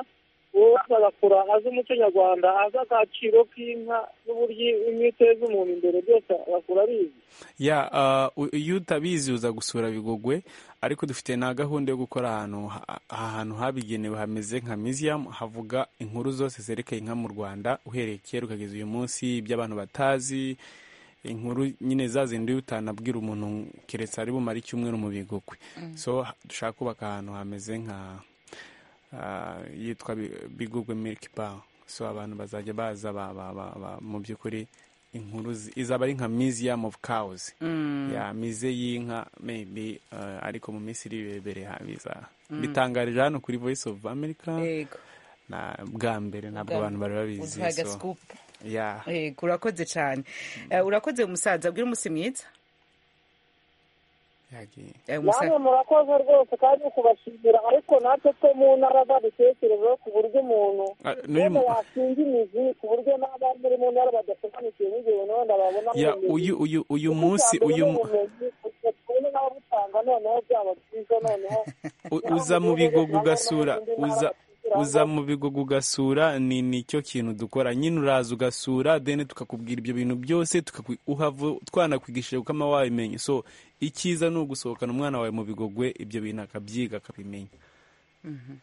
uwo azagakura azi umuco nyarwanda azi agaciro k'inka n'uburyo inka iteza umuntu imbere byose agakura abizi ya ah, u- iyo utabizi uza gusura bigogwe ariko dufite na gahunda yo gukora ahantu ha- ahantu habigenewe hameze nka museum havuga inkuru zose zerekeye inka mu rwanda uhereye kera ukageza uyu munsi iby'abantu batazi inkuru nyine za zindi utanabwira umuntu keretse ari bumare icyumweru mu bigogwe Mm. so ha- dushaka kubaka ahantu hameze nka ah, yitwa Bi- bigogwe milk bar so abantu bazajya baza ba- ba- ba- ba- mu by'ukuri inkuru zi- izaba ari nka museum of cows Mm. ya mize y'inka maybe uh, ariko mu minsi iri irebere ha- biza Mm. bitangarije hano kuri voice of america Yego. na bwa mbere ntabwo abantu bari babizi uduhaye so- agascoop ya Yego, urakoze cyane Eh, urakoze umusaza abwira umunsi mwiza yagiye Eh, umusaza- namwe murakoze rwose kandi kubashimira ariko natwe two mu ntara badukekireza ku buryo umuntu Ah, n'uyu wenda mu- yashinga imizi ku buryo n'abandi muri mu ntara badasobanukiwe n'ibyo bintu wenda babona ya uyu uyu uyu munsi uyu mu- uyu n'ababutanga noneho byaba byiza noneho u- uza mu bigogo ugasura uza uza mu bigogo ugasura ni nicyo kintu dukora nyine uraza ugasura deni tukakubwira ibyo bintu byose tukaku- uhava twanakwigisha gukama wabimenya so icyiza ni ugusohokana umwana wawe mu bigogwe ibyo bintu akabyiga akabimenya Mhm.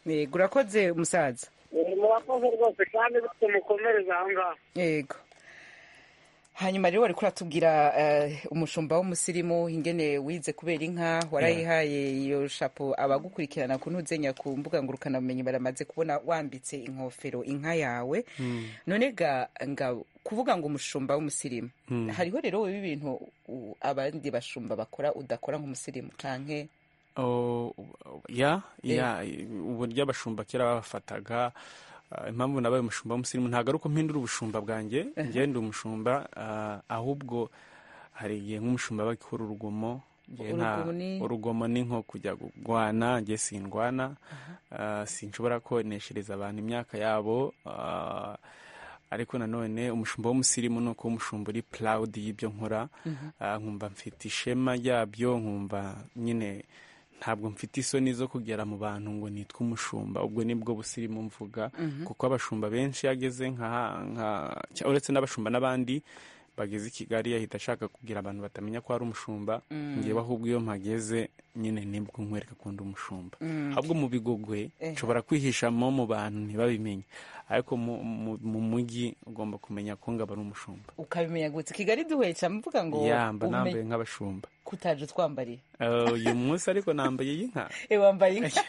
yego urakoze umusaza Eh, murakoze rwose kandi tumukomereze aho ngaho yego hanyuma rero wari kuratubwira eh, umushumba w'umusirimu ingene wize kubera inka warayihaye iyo shapo abagukurikirana ku ntuzenya ku mbuga ngurukanabumenyi baramaze kubona wambitse inkofero inka yawe none ga nga kuvuga ngo umushumba w'umusirimu Mm. hariho rero wowe ibintu u- abandi bashumba bakora udakora nk'umusirimu canke Oh, ya Eh. ya uburyo abashumba kera babafataga ah, impamvu nabaye umushumba w'umusirimu ntabwo ari uko mpindura ubushumba bwanjye Aha. njye ndi umushumba ah, ahubwo hari igihe nk'umushumba aba akora urugomo Njye nta- Urugomo ni- urugomo ni nko kujya kurwana njye sindwana ah, sinshobora koneshereza abantu imyaka yabo ah, ariko nanone umushumba w'umusirimu ni uko umushumba uri purawudi y'ibyo nkora Mhm. Ah, nkumva mfite ishema ryabyo nkumva nyine ntabwo mfite isoni zo kugera mu bantu ngo nitwe umushumba ubwo nibwo busirimu mvuga Mhm. kuko abashumba benshi yageze nka nka- cya- uretse n'abashumba n'abandi bageze i kigali yahita ashaka kugira abantu batamenya ko ari umushumba Mm. ngewe ahubwo iyo mpageze nyine nibwo nkwereka kundi umushumba Mm. ahubwo mu bigogwe Eh. nshobora kwihishamo mu bantu ntibabimenye ariko mu- mu mu mujyi ugomba kumenya ko ngaba ari umushumba ukabimenya gutse kigali duhweye mvuga ngo yamba umenye- nambaye nk'abashumba kutaje utwambariye Eh, uyu munsi ariko nambaye iy'inka Eh, wambaye inka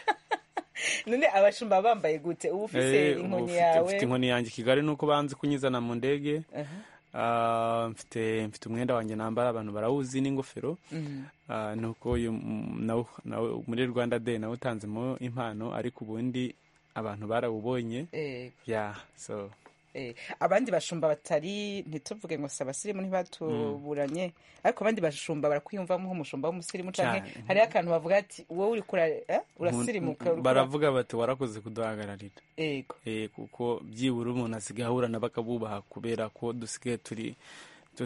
none abashumba bambaye gute uba ufise Eh, ubu inkoni mfite- yawe mfite inkoni yanjye i kigali nuko banze kunyizana mu ndege Aha. Ah, mfite mfite umwenda wanjye nambara abantu barawuzi n'ingofero Mhm. Ah, nuko uyu m- nawo- nawo- muri rwanda day nawe utanzemo impano ariko ubundi abantu barawubonye Eh, ya so eh, abandi bashumba batari ntituvuge ngo si abasirimu ntibatuburanye ariko abandi bashumba barakwiyumvamo nk'umushumba w'umusirimu canke Cyane. hariho akantu bavuga ati wowe uriko ura- eh, urasirimuka uriko ura- baravuga bati warakoze kuduhagararira Yego. Eh, kuko byibura umuntu asigaye ahura na bakabubaha kubera ko dusigaye turi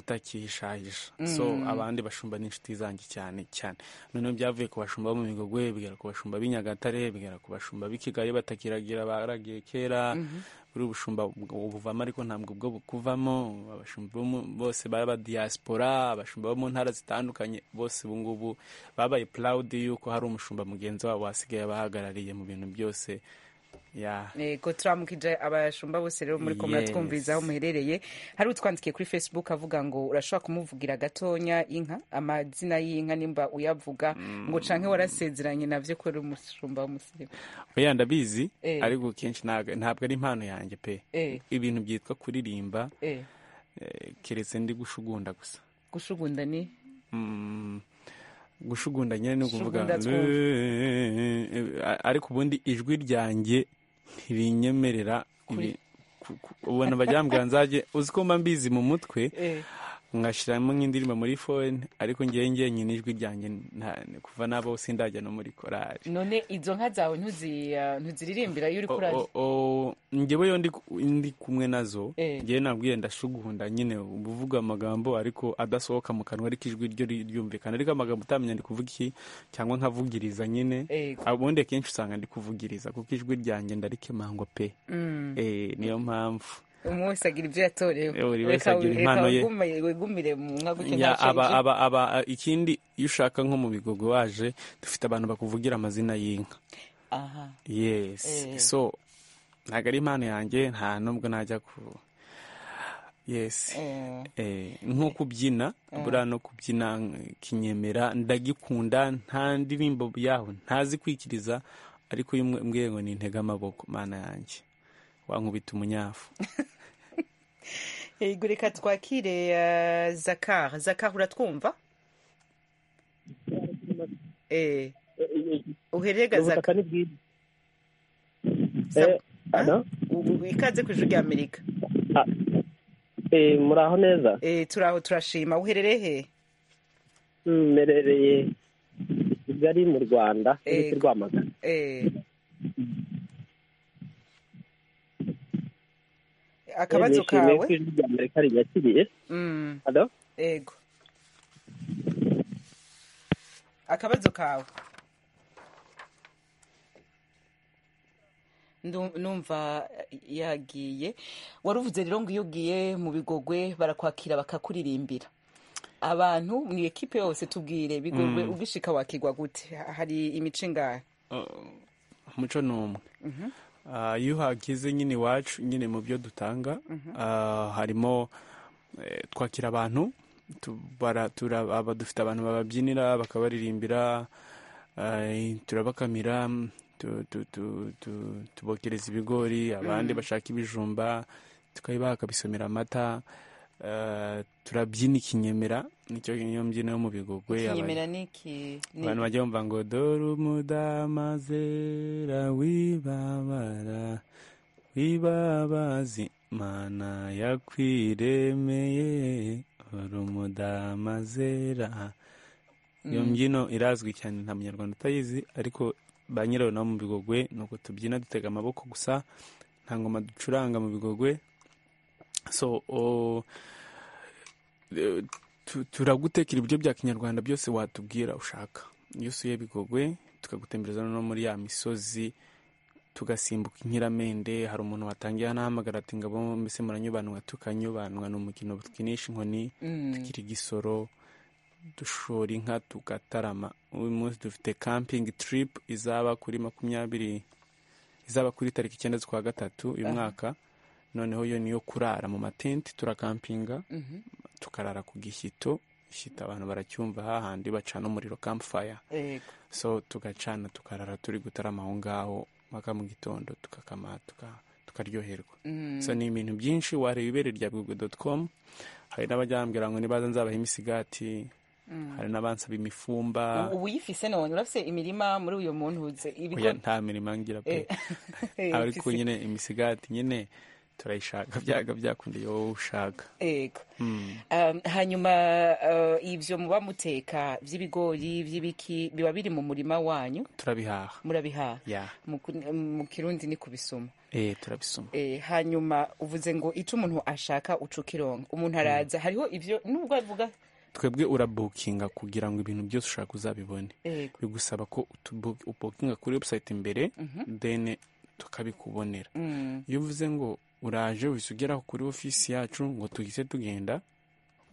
tutakihishahisha so Mm. abandi bashumba n'inshuti zanjye cyane cyane noneho byavuye ku bashumba bo mu migogwe bigera ku bashumba b'i nyagatare bigera ku bashumba b'i kigali batakiragira baragiye kera Mhm. buri bushumba ubwo buvamo ariko ntabwo ubwo bukuvamo abashumba bo mu- bose baba diaspora abashumba bo mu ntara zitandukanye bose ubu ngubu babaye proud y'uko hari umushumba mugenzi wabo wasigaye abahagarariye mu bintu byose ya yego turamukije abashumba bose rero muri ko Yes. muratwumviriza aho muherereye hari utwandikiye kuri facebook avuga ngo urashobora kumuvugira gatonya inka amazina y'inka nimba uyavuga ngo canke warasezeranye navyo ko uri umushumba w'umusirimu oya ndabizi Eh. ariko kenshi ntago- ntabwo ari impano yanjye pe Eh. ibintu byitwa kuririmba Eh, eh, keretse ndi gushugunda gusa gushugunda ni Mm, gushugunda nyine ni ukuvuga Shugunda twumva. "Eh, eh, eh", ariko ubundi ijwi ryanjye ntirinyemerera Kuri- ibi- ubona bajyambwira nzajye uzi ko mba mbizi mu mutwe ngashyiramo nk'indirimbo muri fone ariko ngewe ngewe nyine ijwi ryanjye nta- kuva n'abo sindajya no muri korari none izo nka zawe ntuzi- ntuziririmbira iyo uri kurara O- o- ngewe yo ndi ku- ndi kumwe nazo Eh. ngewe nabwiye ndashuguhunda nyine uba uvuga amagambo ariko adasohoka mu kanwa ariko ijwi ryo ri- ryumvikana ariko amagambo utamenya ndi kuvuga iki cyangwa nkavugiriza nyine Ego. ubundi akenshi usanga ndi kuvugiriza kuko ijwi ryanjye ndarikemangwa pe Mm. Eh, niyo mpamvu umwe wese agira ibyo yatorewe Eh, buri wese Reka- agira reka impano ye. wigume- wigumire mu nka gutya Ya, nta aba, shenge. aba, aba, ikindi iyo ushaka nko mu bigogo waje dufite abantu bakuvugira amazina y'inka aha yes Eh. so ntabwo ari impano yanjye nta nubwo najya ku yes Eh. Eh, nko kubyina Eh. buriya no kubyina eh, kinyemera ndagikunda nta ndirimbo yaho ntazi kwikiriza ariko iyo umwe- mbwiye ngo nintege amaboko mana yanjye wankubita umunyafu yego reka twakire eh, zakar zakar uratwumva Eh, uherere gazaka ni bwiza Sa- ano? U- ikaze ku ijwi rya amerika Eh, muraho neza Eh, turaho turashima uherereye he Mm, mperereye i kigali mu rwanda muri Ego. rwamagana Eh, akabazo Eh, nishimiye kawe ko ijwi rya amerika rinyakiriye Mm, Alo? ego akabazo kawe Ndu- numva eh, yagiye wari uvuze rero ngo iyo ugiye mu bigogwe barakwakira bakakuririmbira abantu mu ekipe yose tubwire bigogwe Mm. ugishika wakigwa gute hari imico ingahe umuco ni umwe Mhm. Ah, iyo uhageze nyine iwacu nyine mu byo dutanga Mhm. ah, harimo eh, twakira abantu tu- bara- tura- aba- dufite abantu bababyinira bakabaririmbira eh, turabakamira tu- tu- tu- tu- tubokereza ibigori abandi Mm. bashaka ibijumba tukabibaha bakabisomera amata eh, turabyina ikinyemera nicyo niyo mbyino yo mu bigogwe aba- kinyemera niki ni- abantu bajya bumva ngo dore umudamazera wibabara wibabazi mana yakwiremeye dore umudamazera iyo Mm. mbyino irazwi cyane nta munyarwanda utayizi ariko ba nyirayo nabo mu bigogwe ni uko tubyina dutega amaboko gusa nta ngoma ducuranga mu bigogwe so o- eh, tu- turagutekera ibiryo bya kinyarwanda byose watubwira ushaka iyo usuye bigogwe tukagutembereza no muri ya misozi tugasimbuka inkiramende hari umuntu watangiye anahamagara ati ngabo mbese muranyubanwa tukanyubanwa ni umukino twinisha inkoni Mm. tukiri igisoro dushora inka tugatarama uyu munsi dufite kampingi tiripu izaba kuri makumyabiri izaba kuri tariki icyenda z'ukwa gatatu uyu Aha. mwaka noneho yo niyo kurara mu matenti turakampinga Mhm. tukarara ku gishyito gishyito abantu baracyumva hahandi bacana umuriro kampfaya Yego. so tugacana tukarara turi gutarama aho ngaho mpaka mu gitondo tukakama tuka- tukaryoherwa Mm. so ni ibintu byinshi wareba ibere rya google dot com hari n'abajyambwira ngo nibaza nzabaha imisigati Mm. hari n'abansaba imifumba U- ubu uyifise none urafise imirima muri uyu muntu uze Oya, nta mirimo ngira pe ariko ufise. nyine imisigati nyine turayishaka byaga byakunda iyo wowe ushaka Yego. Mm. Um, hanyuma uh, ibyo muba muteka by'ibigori by'ibiki biba biri mu murima wanyu turabihaha murabihaha ya Mu ku- mu kirundi ni kubisoma eh turabisoma Eh, hanyuma uvuze ngo icyo umuntu ashaka uca ukironga umuntu araza hariho ibyo nubwo avuga twebwe urabukinga kugira ngo ibintu byose ushaka uzabibone Yego. bigusaba ko utubu- ubukinga kuri website imbere then tukabikubonera Mm. iyo uvuze ngo uraje uhise ugeraho kuri ofisi yacu ngo tuhise tugenda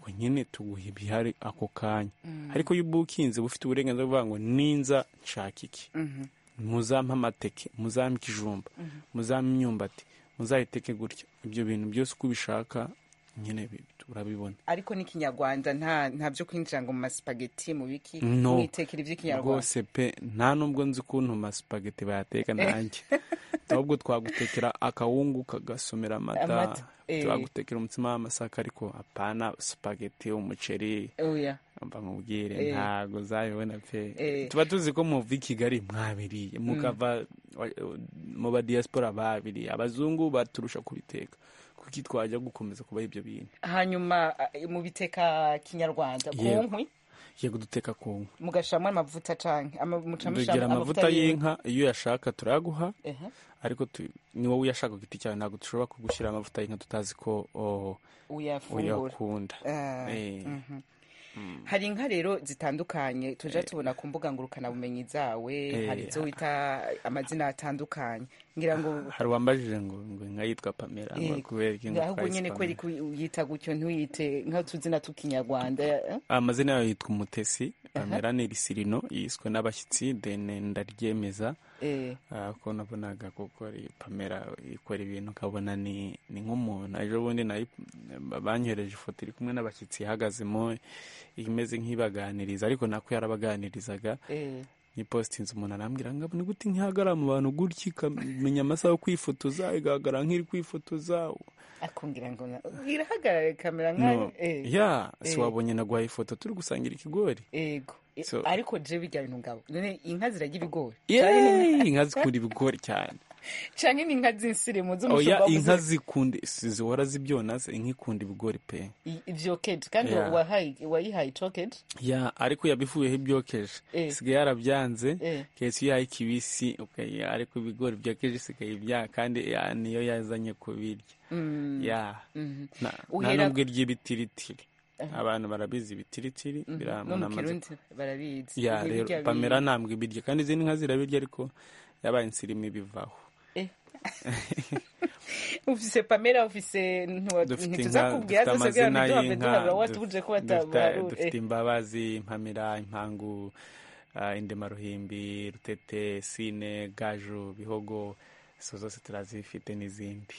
ngo nyine tuguha ibihari ako kanya Mm. ariko iyo ubukinze bufite uburenganzira bwo kuvuga ngo ninza nshaka iki Mhm. muzampe amateke muzampe ikijumba Mhm. muzampe imyumbati muzayiteke gutya ibyo bintu byose uko ubishaka nyine bi- urabibona ariko ni kinyarwanda nta nta byo kwinjira ngo mu masipageti mu biki No. mwitekera iby'ikinyarwanda rwose pe nta nubwo nzi ukuntu amasipageti bayateka nanjye ahubwo twagutekera akawungu kagasomera amata Amata, eh. twagutekera umutsima w'amasaka ariko apana supageti umuceri oya mba nkubwire Eh. ntago uzabibona pe Eh. tuba tuzi ko muva i kigali mwabiriye mukava mu ba diaspora babiri abazungu baturusha kubiteka kuki twajya gukomeza kubaha ibyo bintu hanyuma eh, mubiteka kinyarwanda ku Yewe. nkwi yego duteka ku nka mugashiramo amavuta canke ama- mucamishamo dugira amavuta y'inka iyo uyashaka turayaguha Ehe. ariko tu- ni wowe uyashaka ku giti cyawe ntabwo dushobora kugushyira amavuta y'inka tutazi ko oh, uyafungura uyakunda Ah, Eh. mhm. Mm. hari inka rero zitandukanye tujya tubona ku mbuga ngurukanabumenyi zawe Eh, hari izo wita amazina atandukanye ngira ngo hari uwambajije ngo ngo inka yitwa pamela ngo Eh, akubere inka ahubwo nyine kweri twayise Pamela. ku- uyita gutyo ntuyite nk'utuzina tw'ikinyarwanda eh? amazina yayo yitwa umutesi pamela ni risirino yiswe n'abashyitsi deni ndaryemeza Eh, Ah, ko nabonaga kuko ari pamela ikora ibintu ukabona ni ni nk'umuntu ejo bundi nayi- banyohereje ifoto iri kumwe n'abashyitsi ihagazemo imeze nk'ibaganiriza ariko nako yarabaganirizaga eh. n'ipositinzi umuntu arambwira ngo ni gute nk'ihagarara mu bantu gutya ikamenya amasaha yo kwifotoza igaragara nk'iri kwifotoza akongera ngo na- irahagarara kamera no nkayo eh, ya eh, si wabonye naguhaye ifoto turi gusangira ikigori yego Eh, So- ariko je bijya bintu ngabo none inka ziragira ibigori Yeee, inka zikunda ibigori cyane canke n'inka z'insirimu oya z'umushumba inka wabuze zikunda si- zihora zibyona se, inka ikunda ibigori pe ivyokeje kandi Yeah. wahaye- wayihaye cokeje ya ariko yabivuyeho ibyokeje Eh. isigaye yarabyanze Eh. kesi iyo yahaye kibisi okay, ariko ibigori byokeje isigaye ibyaha kandi ya, niyo yazanye kubirya Mm. ya Mhm. na- nta Uhera- nubwo irya ibitiritiri Aha. abantu barabizi ibitiritiri Mhm. biriya no umuntu mu amaze kirundi barabizi ya Ibi rero birya bi- pamela ntabwo ibirya kandi izindi nka zirabirya ariko yabaye insirimu ibivaho Eh. ufise pamela ufise ntiwa- dufite inka dufite ntituzakubwira zose kugira ngo amazina ntiduhave y'inka duharura duf- watuje ko dufite- batabarura dufite imbabazi impamira impangu ah, indemaruhimbi rutete sine gaju bihogo izo zose turazifite n'izindi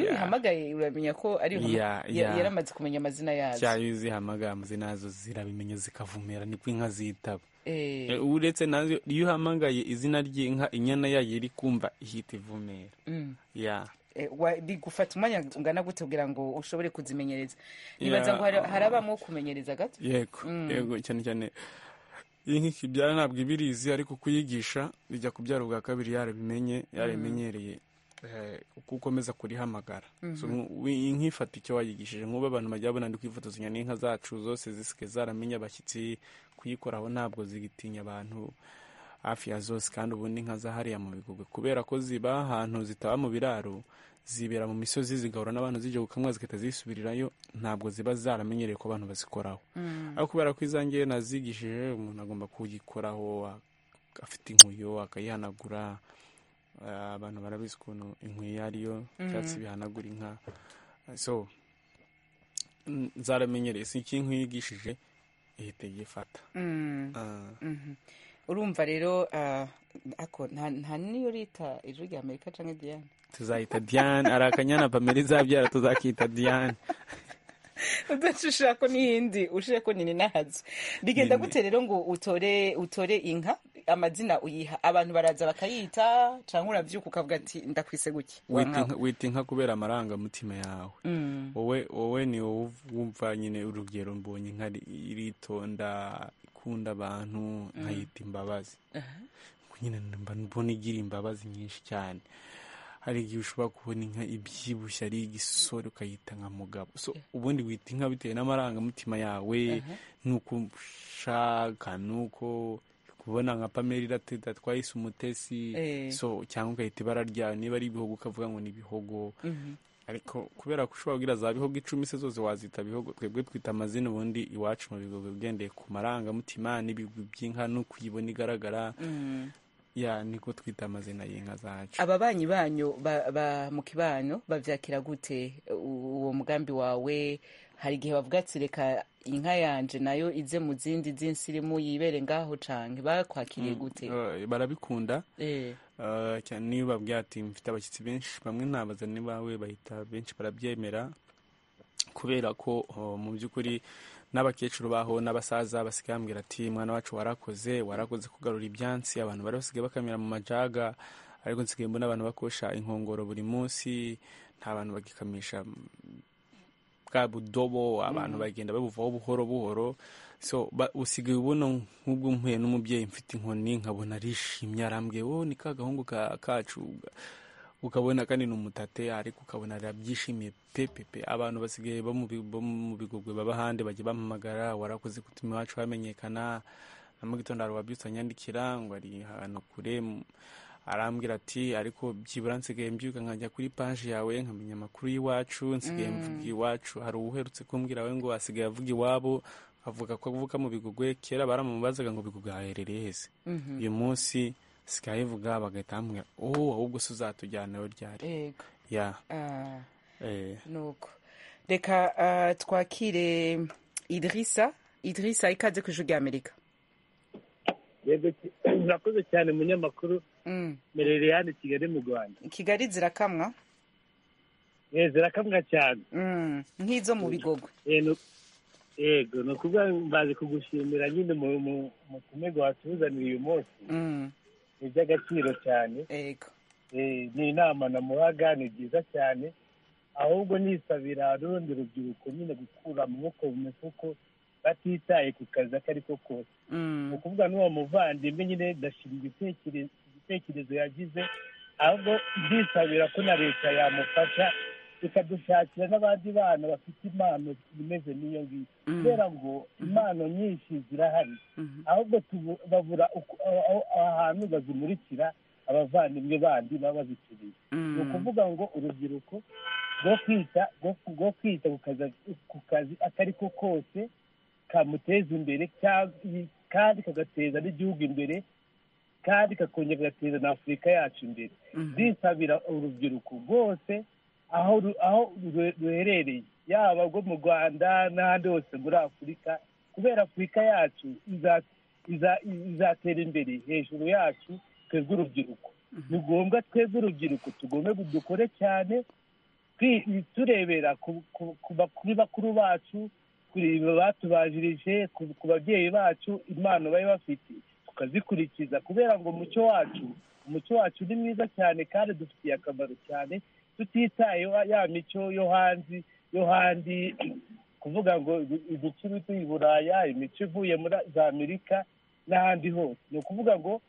Ya. ubihamagaye uramenya ko ari Ya, ya. yaramaze kumenya amazina yazo cyayo uzihamagara amazina yazo zirabimenya zikavumera nibwo inka zitaba Eh. E, uretse nazo iyo uhamagaye izina ry'inka inyana yayo iri kumva ihita ivumera Mm. ya Eh, wa- bigufata umwanya ungana gute kugira ngo ushobore kuzimenyereza nibaza Ya. ngo hari- hari abamwo kumenyereza gato yego Mm. yego cyane cyane iyi nka ikibyara ntabwo iba irizi ariko kuyigisha bijya kubyara ubwa kabiri yarabimenye yarabimenyereye eh, uko ukomeza kurihamagara Mhm. So, nku- wi- inka ifata icyo wayigishije nk'ubu abantu bajya babona ndi kwifotozanya n'inka zacu zose zisigaye zaramenya abashyitsi kuyikoraho ntabwo zigitinya abantu hafi ya zose kandi ubundi inka za hariya mu bigogwe kubera ko ziba ahantu zitaba mu biraro zibera mu misozi zigahura n'abantu zijya gukamwa zigahita zisubirirayo ntabwo ziba zaramenyereye ko abantu bazikoraho Mm. ariko kubera ko izangiye nazigishije umuntu agomba kuyikoraho a- afite inkuyo akayihanagura Ah, abantu barabizi ukuntu inkuyo iyo ariyo ibyatsi Mhm. bihanagura inka so mm, zaramenyereye si iki inkuyo yigishije ihita igifata Mm. Ah. Mhm. urumva rero ah, ako nta nta niyo rita ijwi rya amerika canke diane tuzayita diane hari akanyana pamela izabyara tuzakita diane udashishira ko n'iyindi ushire ko nini nahazo bigenda Nini. gute rero ngo utore utore inka amazina uyiha abantu baraza bakayita canke uravyuka ukavuga ati ndakwise gutya wita wankawe inka- wita inka kubera amarangamutima yawe Mm. wowe wowe ni wowe uv- wumva nyine urugero mbonye inka ri- iritonda ikunda abantu nkayita imbabazi Ngo nyine mba mbona igira imbabazi nyinshi cyane hari igihe ushobora kubona inka ibyibushye ari igisore ukayita nka mugabo so ubundi wita inka bitewe n'amarangamutima yawe Aha. n'uko ushaka n'uko kubona nka pamela irateta twayise umutesi Eh. so cyangwa ugahita ibara ryayo niba ari ibihogo ukavuga ngo ni ibihogo Mhm. ariko kubera ko ushobora kugira za bihogo icumi se zose wazita bihogo twebwe twita amazina ubundi iwacu mu bigogo ugendeye ku marangamutima n'ibigwi by'inka n'uko uyibona igaragara Mm. ya niko twita amazina y'inka zacu ababanyi banyu ba, ba mu kibano bavyakira gute u- uwo mugambi wawe hari igihe bavuga ati reka inka yanje nayo ize mu zindi z'insirimu yibere ngaho canke bakwakiriye Mm, gute eh, barabikunda Eh. Eh, cyane niyo babwira ati mfite abashyitsi benshi bamwe nabaza ni bawe bahita benshi barabyemera kubera ko oh, mu by'ukuri n'abakecuru baho n'abasaza basigaye bambwira ati mwana wacu warakoze warakoze kugarura ibyansi abantu bari basigaye bakamira mu majaga ariko nsigaye mbona abantu bakosha inkongoro buri munsi nta bantu bagikamisha bwa budobo abantu bagenda babuvaho buhoro buhoro so ba- usigaye ubona nk'ubwo mpuye n'umubyeyi mfite inkoni nkabona arishimye arambwiye wowe ni ka gahungu ka- kacu ukabona kandi ni umutate ariko ukabona arabyishimiye pepepe abantu basigaye bo mu bi- bo mu bigogwe baba ahandi bajya bampamagara warakoze gutuma iwacu hamenyekana na mu gitondo hari uwabyutse anyandikira ngo ari ahantu kure arambwira ati ariko byibura nsigaye mbyuka nkajya kuri paji yawe nkamenya amakuru y'iwacu nsigaye Mm. mvuga iwacu hari uwuherutse kumbwira we ngo asigaye avuga iwabo avuga ko avuka mu bigogwe kera baramubazaga ngo bigogwe haherereye hese Mhm. uyu munsi sigaye vuga bagahita bamubwira oh ahubwo se uzatujyana aho ryari Yego. ya Ah, eh, nuko reka ah, twakire idirisa idirisa ikaze ku ijwi ry'amerika yego ki- murakoze cyane munyamakuru merere hano i kigali mu rwanda kigali zirakamwa Eh, zirakamwa cyane nk'izo mu bigogwe Eh, nu- yego ni ukuvuga mbaze kugushimira nyine mu- mu- mu tumego watuzaniye uyu munsi Mm. ni iby'agaciro cyane Eh, ni inama namuhaga ni byiza cyane ahubwo nisabira rundi rubyiruko nyine gukura amaboko mu mifuko batitaye ku kazi ako ari ko kose Mm. ni ukuvuga n'uwo muvandimwe nyine ndashima igitekerezo igitekerezo yagize ahubwo ndisabira ko na leta yamufasha ikadushakira n'abandi bana bafite impano imeze n'iyo ngiyo Mm. kubera ngo impano nyinshi zirahari ahubwo tubu- babura uku- aho- aho- ahantu bazimurikira abavandimwe bandi baba bazikeneye Mm. ni ukuvuga ngo urubyiruko rwo kwita rwo- rwo kwita ku kazi- ku kazi ako ari ko kose kamuteza imbere cyangwa- kandi kagateza n'igihugu imbere kandi kakongera kagateza na afurika yacu imbere zisabira urubyiruko rwose aho ru- aho ru- ruherereye yaba rwo mu rwanda n'ahandi hose muri afurika kubera afurika yacu iza- iza- izatera imbere hejuru yacu twebwe urubyiruko ni ngombwa twebwe urubyiruko tugomba dukore cyane twi- turebera ku- ku- ku ba- kuri bakuru bacu kuri batubanjirije ku ku babyeyi bacu impano bari bafite tukazikurikiza kubera ngo umucyo wacu umucyo wacu ni mwiza cyane kandi dufitiye akamaro cyane tutitayeho ya mico yo hanze yo handi kuvuga ngo imico iba ivuye i buraya imico ivuye muri za amerika n'ahandi hose ni ukuvuga ngo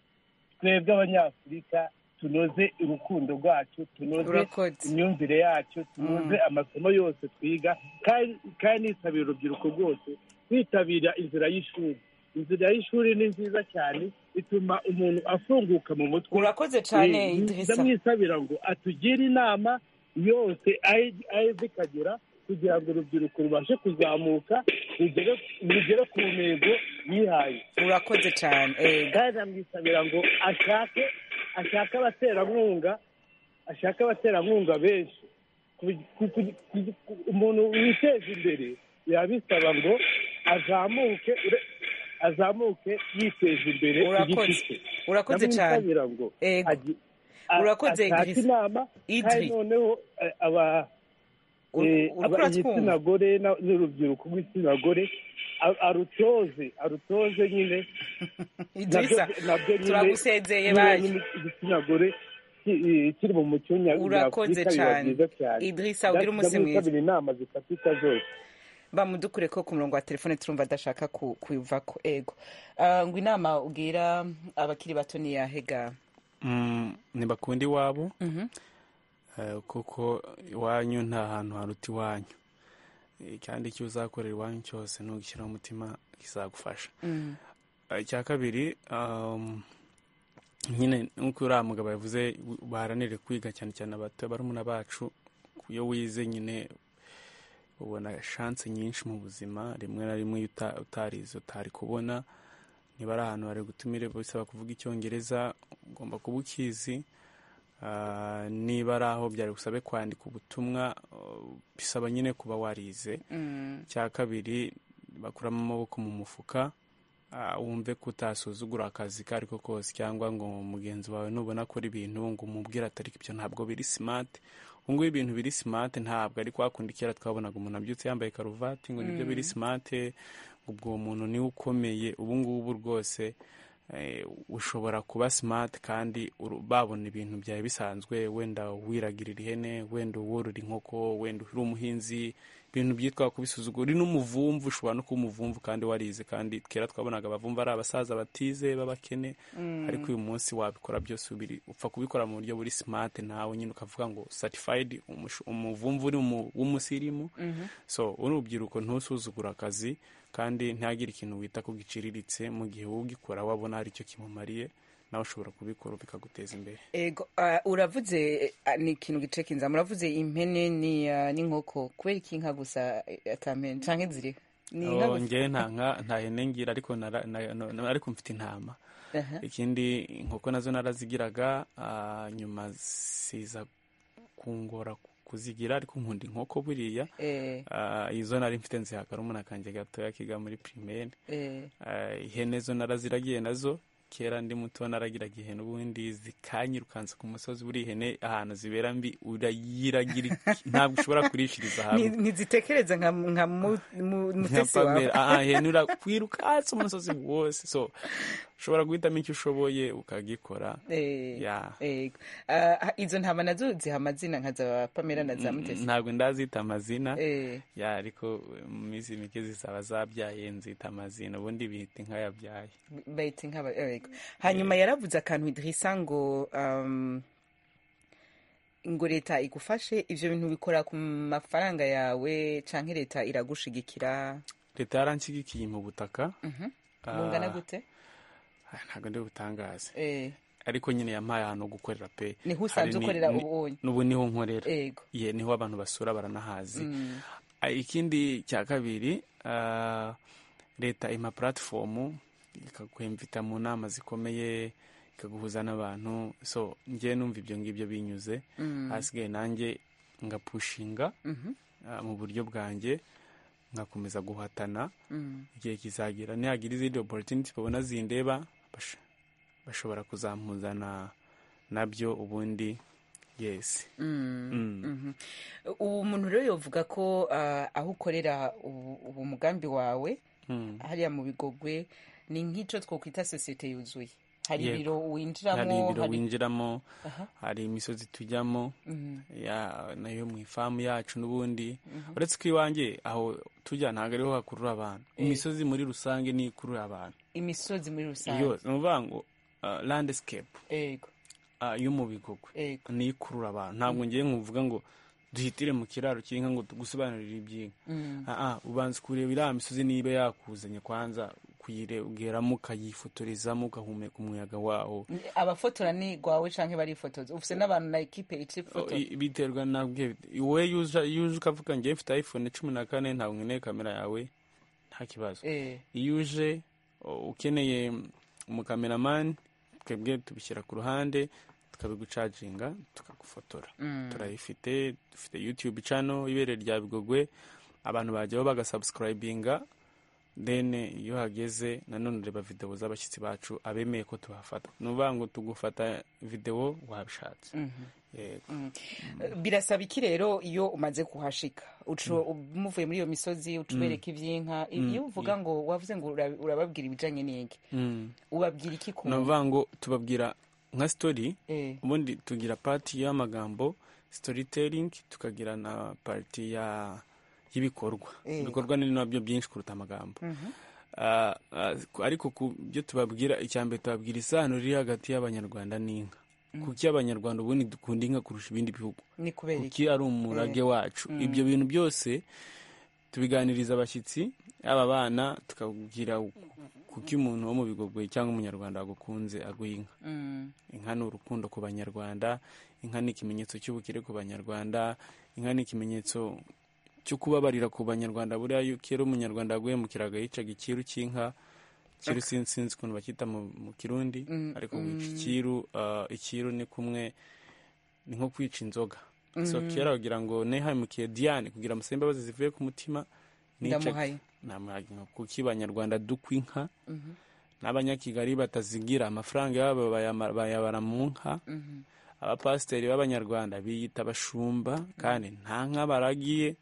twebwe abanyafurika tunoze urukundo rwacu tunoze Urakoze. imyumvire yacu tunoze Mm. amasomo yose twiga kandi kandi nisabira urubyiruko rwose kwitabira inzira y'ishuri inzira y'ishuri ni nziza cyane ituma umuntu afunguka mu mutwe Urakoze cyane, Eh, Idrissa. ndamwisabira ngo atugire inama yose aye- aye zikagera kugira ngo urubyiruko rubashe kuzamuka rugere- rugere ku ntego yihaye urakoze cyane kandi amwisabira ngo ashake ashake abaterankunga ashake abaterankunga benshi Ku- ku- ku- ku- ku- umuntu witeza imbere biba bisaba ngo azamuke ure- azamuke yiteza imbere ku giti urakoze cye urakoze cyane ndamwisabira ngo Ego. agi- a- urakoze ashake Idrissa. inama kandi Idri. noneho eh, aba Ur- eh, uriko aba uratwumva? igitsina gore na- n'urubyiruko rw'igitsina gore a- arutoze arutoze nyine Idrissa, turagusezeye bayo. igitsina gore ki- eh, kiri mu muco Urakoze nyafurika biba cyane. byiza cyane Idrissa, ugire umunsi mwiza. ndamwisabira inama zifatika zose bamudukure ko ku murongo wa telefone turumva adashaka ku- kuva ku ego Ah, ngo inama ubwira abakiri bato ntiyahega mm, ntibakunde iwabo eh, kuko iwanyu nta hantu haruta iwanyu Eh, kandi icyo uzakorera iwanyu cyose ntugishyiraho umutima kizagufasha Eh, icya kabiri um, nyine nk'uko uriya mugabo yavuze w- baharanire kwiga cyane cyane abato barumuna bacu iyo wize nyine ubona shanse nyinshi mu buzima rimwe na rimwe iyo uta- utarize utari kubona niba ari ahantu bari gutumire bisaba kuvuga icyongereza ugomba kuba ukizi Ah, niba ari aho byari busabe kwandika ubutumwa uh, bisaba nyine kuba warize Mm. cya kabiri bakuramo amaboko mu mufuka ah, wumve ko utasuzugura akazi ko ariko kose cyangwa ngo mugenzi wawe nubona akora ibintu ngo umubwire atari ibyo ntabwo biri simati ubu ngubu ibintu biri simati ntabwo ari kwa kundi kera twabonaga umuntu abyutse yambaye karuvati ngo nibyo Mm. biri simati ubwo uwo muntu niwe ukomeye ubu ngubu rwose ushobora kuba simati kandi babona ibintu byawe bisanzwe wenda wiragirira ihene wenda worora inkoko wenda uri umuhinzi ibintu byitwa kubisuzugura uri n'umuvumvu ushobora no kuba umuvumvu kandi warize kandi kera twabonaga abavumvu ari abasaza batize b'abakene ariko uyu munsi wabikora byose ubiri upfa kubikora mu buryo buri simati nawe nyine ukavuga ngo satifayidi umuvumvu uri w'umusirimu so uri urubyiruko ntusuzugura akazi kandi ntihagire ikintu wita ko giciriritse mu gihe ugikora wabona hari icyo kimumariye nawe ushobora kubikora bikaguteza imbere ego ah, uravuze ah, ni ikintu gicekinza muravuze impene ni ah, n'inkoko kubera iki inka gusa eh, kamene canke ziri ni inka Oh, gusa njyewe nta nka nta hene ngira ariko nara- na- na- na- ariko mfite intama Aha. ikindi inkoko nazo narazigiraga ah, nyuma siza kungora kuzigira ariko nkunda inkoko buriya Eh. Ah, izo nari mfite nzihagara umwana kanjye gatoya kiga muri pirimeri Eh. Ah, ihene zo naraziragiye nazo kera ndi muto naragiraga ihene ubundi zikanyirukansa ku musozi buri ihene ahantu zibera mbi urayiragira ntabwo ushobora kurishiriza hamwe Ni- ntizitekereza nka nka mu- mu- mutesi wawe nkapamera aha ihene urakwirukatse umusozi wose so ushobora guhitamo icyo ushoboye ukagikora Eh, Ya. ego. Ah, izo ntama nazo ziha amazina nka za pamela na za mutesi ntabwo ndazita amazina Eh. ya ariko mu minsi mike zizaba zabyaye nzita amazina ubundi bihita inka yabyaye bayita inka ba- eh, yego. hanyuma yaravuze akantu idirisa ngo um, ngo leta igufashe ivyo bintu bikora ku mafaranga yawe canke leta iragushigikira leta yaranshyigikiye mu butaka Mhm. Ah, bungana gute ah, ntabwo ndi butangaze Eh, ariko nyine yampaye ahantu ho gukorera pe Niho usanzwe Hari ni- ukorera ni- ubu wonye. n'ubu niho nkorera Yego. ye niho abantu basura baranahazi Mm. Ah, ikindi cya kabiri ah, leta ima platform ikakwemvita mu nama zikomeye ikaguhuza n'abantu so njye numva ibyo ngibyo binyuze Mm. hasigaye nanjye ngapushinga Mhm. ah, mu buryo bwanjye ngakomeza guhatana Mm. igihe kizagira nihagira izindi opportunity babona zindeba bash- bashobora kuzampuzana nabyo ubundi yes Mm, Mm. mhm. ubu muntu rero yovuga ko ah, aho ukorera ubu ubu mugambi wawe Mm. hariya mu bigogwe ni nk'icyo twakwita sosiyete yuzuye hari Yego. ibiro hari winjiramo ibiro winjiramo Aha. hari imisozi tujyamo Mhm. ya- nayo mu ifamu yacu n'ubundi Mhm. uretse ko iwanjye aho tujya ntabwo ariho hakurura abantu Eh. imisozi muri rusange niyo ikurura abantu imisozi muri rusange iyo ni ukuvuga ngo ah, landscape Yego. ah, yo mu bigogwe niyo ikurura abantu ntabwo ngiye nkuvuga ngo duhitire mu kiraro cy'inka ngo tugusobanurire iby'inka Mm. Ah, ah, ubanza kureba iriya misozi niba yakuzanye kwanza kuyiregeramo ukayifotorezamo ugahumeka umuyaga wawo abafotora ni rwawe canke barifotoza ufite n'abantu na ekipe Oh, icifoto i- biterwa nabwe wowe iyo uza iyo uje ukavuga njye mfite iphone cumi na kane ntabwo nkeneye kamera yawe nta kibazo Eh. iyo uje oh, ukeneye umukameramani twebwe tubishyira ku ruhande tukabigucaginga tukagufotora Mm. turayifite dufite youtube channel ibere rya bigogwe abantu bajyaho bagasubscribinga then iyo hageze nanone ureba videwo z'abashyitsi bacu abemeye ko tubafata ni ukuvuga ngo tugufata videwo wabishatse Mhm. yego Mm. birasaba iki rero iyo umaze kuhashika uco muvuye muri iyo misozi ucubereka iby'inka I- Mm. iyo uvuga ngo wavuze ngo ura- urababwira ibijanye n'iki Mm. ubabwira iki ku ni ukuvuga ngo tubabwira nka sitori Eh. ubundi tugira pati y'amagambo sitoriteringi tukagira na pati ya y'ibikorwa Eh. ibikorwa ni nabyo byinshi kuruta amagambo Mhm. Ah, ah, ariko ku byo tubabwira icya mbere tubabwira isano riri hagati y'abanyarwanda n'inka Mm. kuki abanyarwanda ubundi dukunda inka kurusha ibindi bihugu ni kubera iki kuki ari umurage Eh. wacu Mm. ibyo bintu byose tubiganiriza abashyitsi aba bana tukabwira kuki umuntu wo mu bigogwe cyangwa umunyarwanda agukunze aguha inka Mm. inka ni urukundo ku banyarwanda inka ni ikimenyetso cy'ubukire ku banyarwanda inka ni ikimenyetso cyo kubabarira ku banyarwanda buriya iyo kera umunyarwanda yaguhemukiraga yicaga ikiru cy'inka ikiru sin- sinzi ukuntu bakita mu mu kirundi Mm, ariko wica mm. ikiru ah, ikiru ni kumwe ni nko kwica inzoga so Mhm. kera bagira ngo nehemukiye diane kugira amusaba imbabazi zivuye ku mutima Ndamuhaye. namuhaye inka kuko abanyarwanda dukwa inka Mhm. n'abanyakigali batazigira amafaranga yabo bayama- bayabara mu nka Mhm. abapasiteri b'abanyarwanda biyita abashumba kandi nta nka baragiye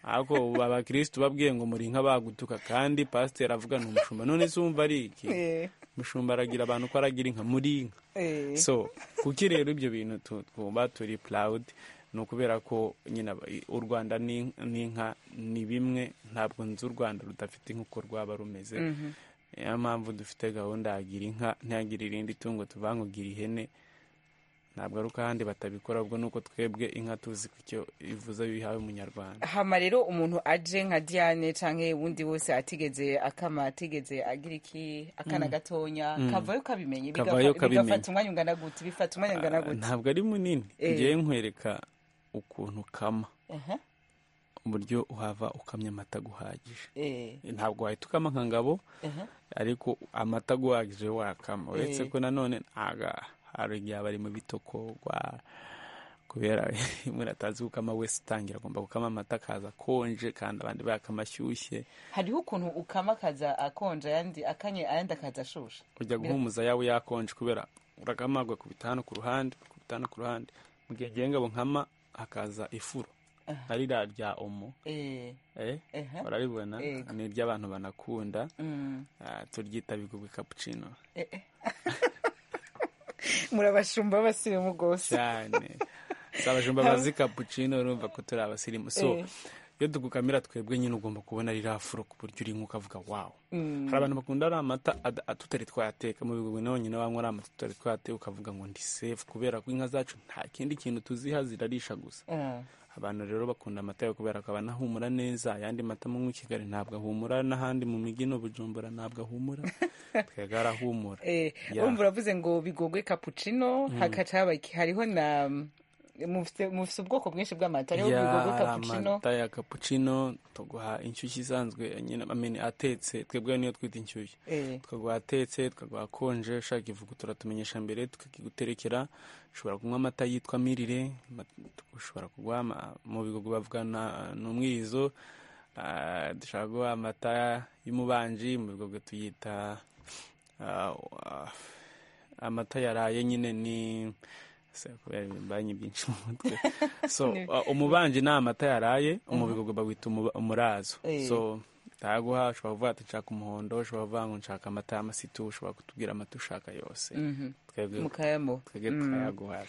ariko ubu abakirisitu babwiye ngo muri inka bagutuka kandi pasiteri avuga ni umushumba none se wumva ari iki Eh. umushumba aragira abantu ko aragira inka muri inka Eh. so kuki rero ibyo bintu tu- twumva turi purawudi ni ukubera ko nyine aba- u rwanda n'in- n'inka ni bimwe ntabwo nzi u rwanda rudafite inka uko rwaba rumeze Mhm. niyo mpamvu dufite gahunda yagira inka ntiyagira irindi tungo tuvuga ngo gira ihene ntabwo ari uko ahandi batabikora ubwo ni uko twebwe inka tuzi ku icyo ivuze iyo uyihawe umunyarwanda hama rero umuntu aje nka diane cyangwa wundi wese atigeze akama atigeze agira iki akana Mm. gatonya Mm. kavayo kabimenye bigafa- Kavayo kabimenya. bigafata umwanya ungana gute bifata umwanya ungana Ah, gute ntabwo ari munini Eh. ngewe nkwereka ukuntu ukama Aha. uburyo uhava ukamya amata guhagije Eh. ntabwo wahita ukama nka ngabo Aha. ariko amata aguhagije wakama uretse Eh. ko nanone ntaga hari igihe aba ari mu bitokogwa kubera muratazi gukama wese utangira agomba gukama amata akaza akonje kandi abandi bakama ashyushye hariho ukuntu ukama akaza akonja ayandi akanye ayandi akaza ashusha ujya guhumuza yawe yakonje kubera uragama ugakubita hano ku ruhande ugakubita hano ku ruhande mu gihe ngiye ngabo nkama hakaza ifuro Aha. ari rya rya omo Eh. eh Aha. uraribona Yego. ni iry'abantu banakunda Mm. Ah, turyita bigubwe cappuccino Eh, eh. murabashumba b'abasirimu rwose cyane si abajumba bazi cappuccino urumva ko turi abasirimu so Eh. iyo tugukamira twebwe nyine ugomba kubona ririya furo ku buryo uri nk'uko ukavuga wawo Mm. hari abantu bakunda ari amata ad- ad- tutari twayateka mu bigogwe nabonyine banywa ari amata tutari twayateka ukavuga ngo ndi safe kubera ko inka zacu nta kindi kintu tuziha zirarisha gusa Ah. abantu rero bakunda amata yawe kubera ko abana ahumura neza ayandi mata mu kigali ntabwo ahumura n'ahandi mu mijyi no bujumbura ntabwo ahumura twebwe arahumura Eh, Ya. urumva uravuze ngo bigogwe cappuccino Mm. hakaca haba iki? hariho na mufite mufite ubwoko bwinshi bw'amata hariho Ya, bigogwe hari cappuccino amata ya cappuccino tuguha inshyushyu isanzwe nyine amene atetse twebwe niyo twita inshyushyu Eh. tukaguha atetse tukaguha akonje ushaka ivugu turatumenyesha mbere tukakiguterekera ushobora kunywa amata yitwa mirire ma- ushobora kuguha ama- mu bigogo bavuga na- ni umwirizo Ah, dushobora kuguha amata y'umubanji mu bigogo tuyita ah, ah, amata yaraye nyine ni se, kubera ibibanyi byinshi mu mutwe so Ni- uh, umubanji ni amata yaraye umubigogo bawita umuba- umurazo Eh. so taguha ushobora kuvuga ati nshaka umuhondo ushobora kuvuga ngo nshaka amata y'amasitu ushobora kutubwira amata ushaka yose Mhm. twebwe Mukayamuha. twebwe Mm. tukayaguha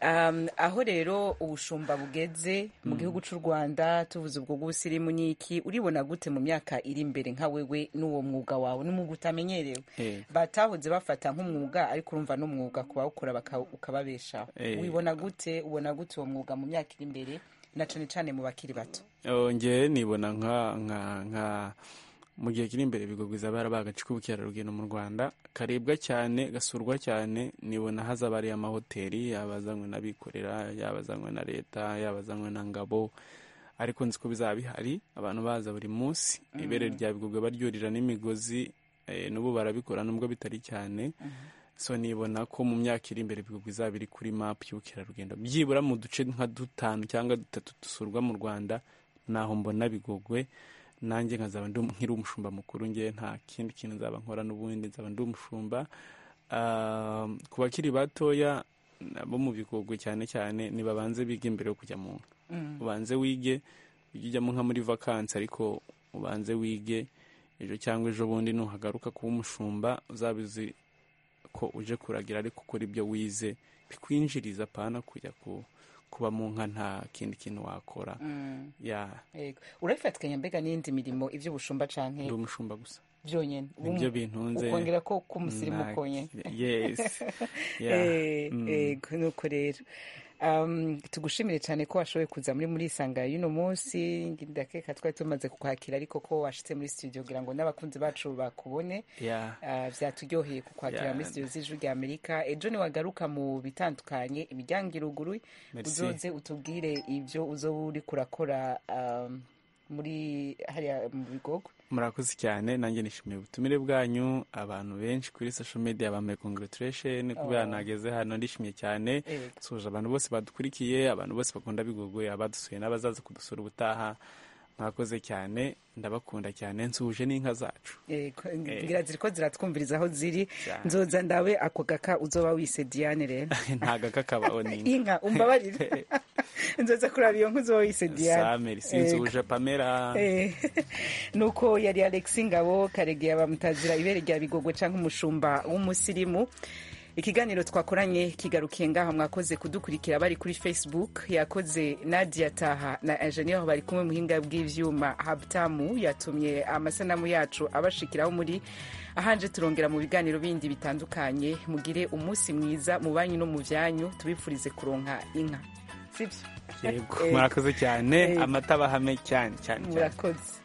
Um, aho rero ubushumba bugeze mu gihugu cy'u rwanda tuvuze ubwo bw'ubusirimu n'iki uribona gute mu myaka iri imbere nka wewe n'uwo mwuga wawe n'umwuga utamenyerewe Eh. batahoze bafata nk'umwuga ariko urumva n'umwuga ku bawukora baka- ukababeshaho Eh. wibona gute ubona gute uwo mwuga mu myaka iri imbere na cane cane mu bakiri bato Oh, ngewe nibona nka nka nka mu gihe kiri imbere ibigo izaba yarabaye agace k'ubukerarugendo mu rwanda karibwa cyane gasurwa cyane nibona hazaba hari amahoteli yaba azanywe n'abikorera yaba azanywe na leta yaba azanywe na ngabo ariko nzi ko bizaba bihari abantu baza buri munsi Mm. ibere rya bigogwe baryurira n'imigozi eh, n'ubu barabikora nubwo bitari cyane so nibona ko mu myaka iri imbere ibihugu bizaba biri kuri mapu y'ubukerarugendo byibura mu duce nka dutanu cyangwa dutatu dusurwa mu rwanda naho mbona bigogwe nanjye nkazaba ndi nkiri umushumba mukuru ngewe nta kindi kintu nzaba nkora n'ubundi nzaba ndi umushumba Ah, ku bakiri batoya bo mu bigogwe cyane cyane nibabanze biga imbere yo kujya mu nka Mm. ubanze wige ujye ujyamo nka muri vakansi ariko ubanze wige ejo cyangwa ejo bundi nuhagaruka kuba umushumba uzabizi ko uje kuragira ariko ukora ibyo wize bikwinjiriza apana kujya ku- kuba mu nka nta kindi kintu wakora Mm. ya Yego. urabifatikanya mbega n'iyindi mirimo iby'ubushumba canke ndi umushumba gusa byonyene nibyo bintunze ukongera ko k'umusirimu Nta- konyene yes Yeah. Eh, Mm. yego nuko rero Um, tugushimire cyane ko washoboye kuza muri muri isanga y'uno munsi ndakeka twari tumaze kukwakira ariko ko washitse muri studio kugira ngo n'abakunzi bacu bakubone Yeah. Ah, vyaturyoheye kukwakira Yeah. muri studio z'ijwi rya amerika ejo niwagaruka mu bitandukanye imiryango iruguru Merci. uzoze utubwire ibyo uzoba uri kurakora um, muri hariya mu bigogo murakoze cyane nanjye nishimiye ubutumire bwanyu abantu benshi kuri social media bambaye congratulation kubera Oh. nageze hano ndishimiye cyane Yego. suje abantu bose badukurikiye abantu bose bakunda bigogwe abadusuye n'abazaza kudusura ubutaha mwakoze cyane ndabakunda cyane nsuje n'inka zacu ngira ziri ko ziratwumviriza aho ziri nzoza ndawe ako gaka uzoba wise diane rero ntago kakabaho inka umbabarire nzoza kuraba iyo nka uzoba wise diane sameri sinzuje pamela Eh, nuko yari alex ngabo karegeya bamutazira ibere rya bigogo cyangwa umushumba w'umusirimu ikiganiro twakoranye kigarukiye ngaha mwakoze kudukurikira bari kuri facebook yakoze nadia taha na enjeniyeri bari kumwe muhinga bw'ibyuma habutamu yatumye amasanamu yacu abashikiraho muri ahanje turongera mu biganiro bindi bitandukanye mugire umunsi mwiza mu banyu no mu byanyu tubifurize kuronka inka sibyo yego murakoze cyane amata bahame cyane cyane cyane murakoze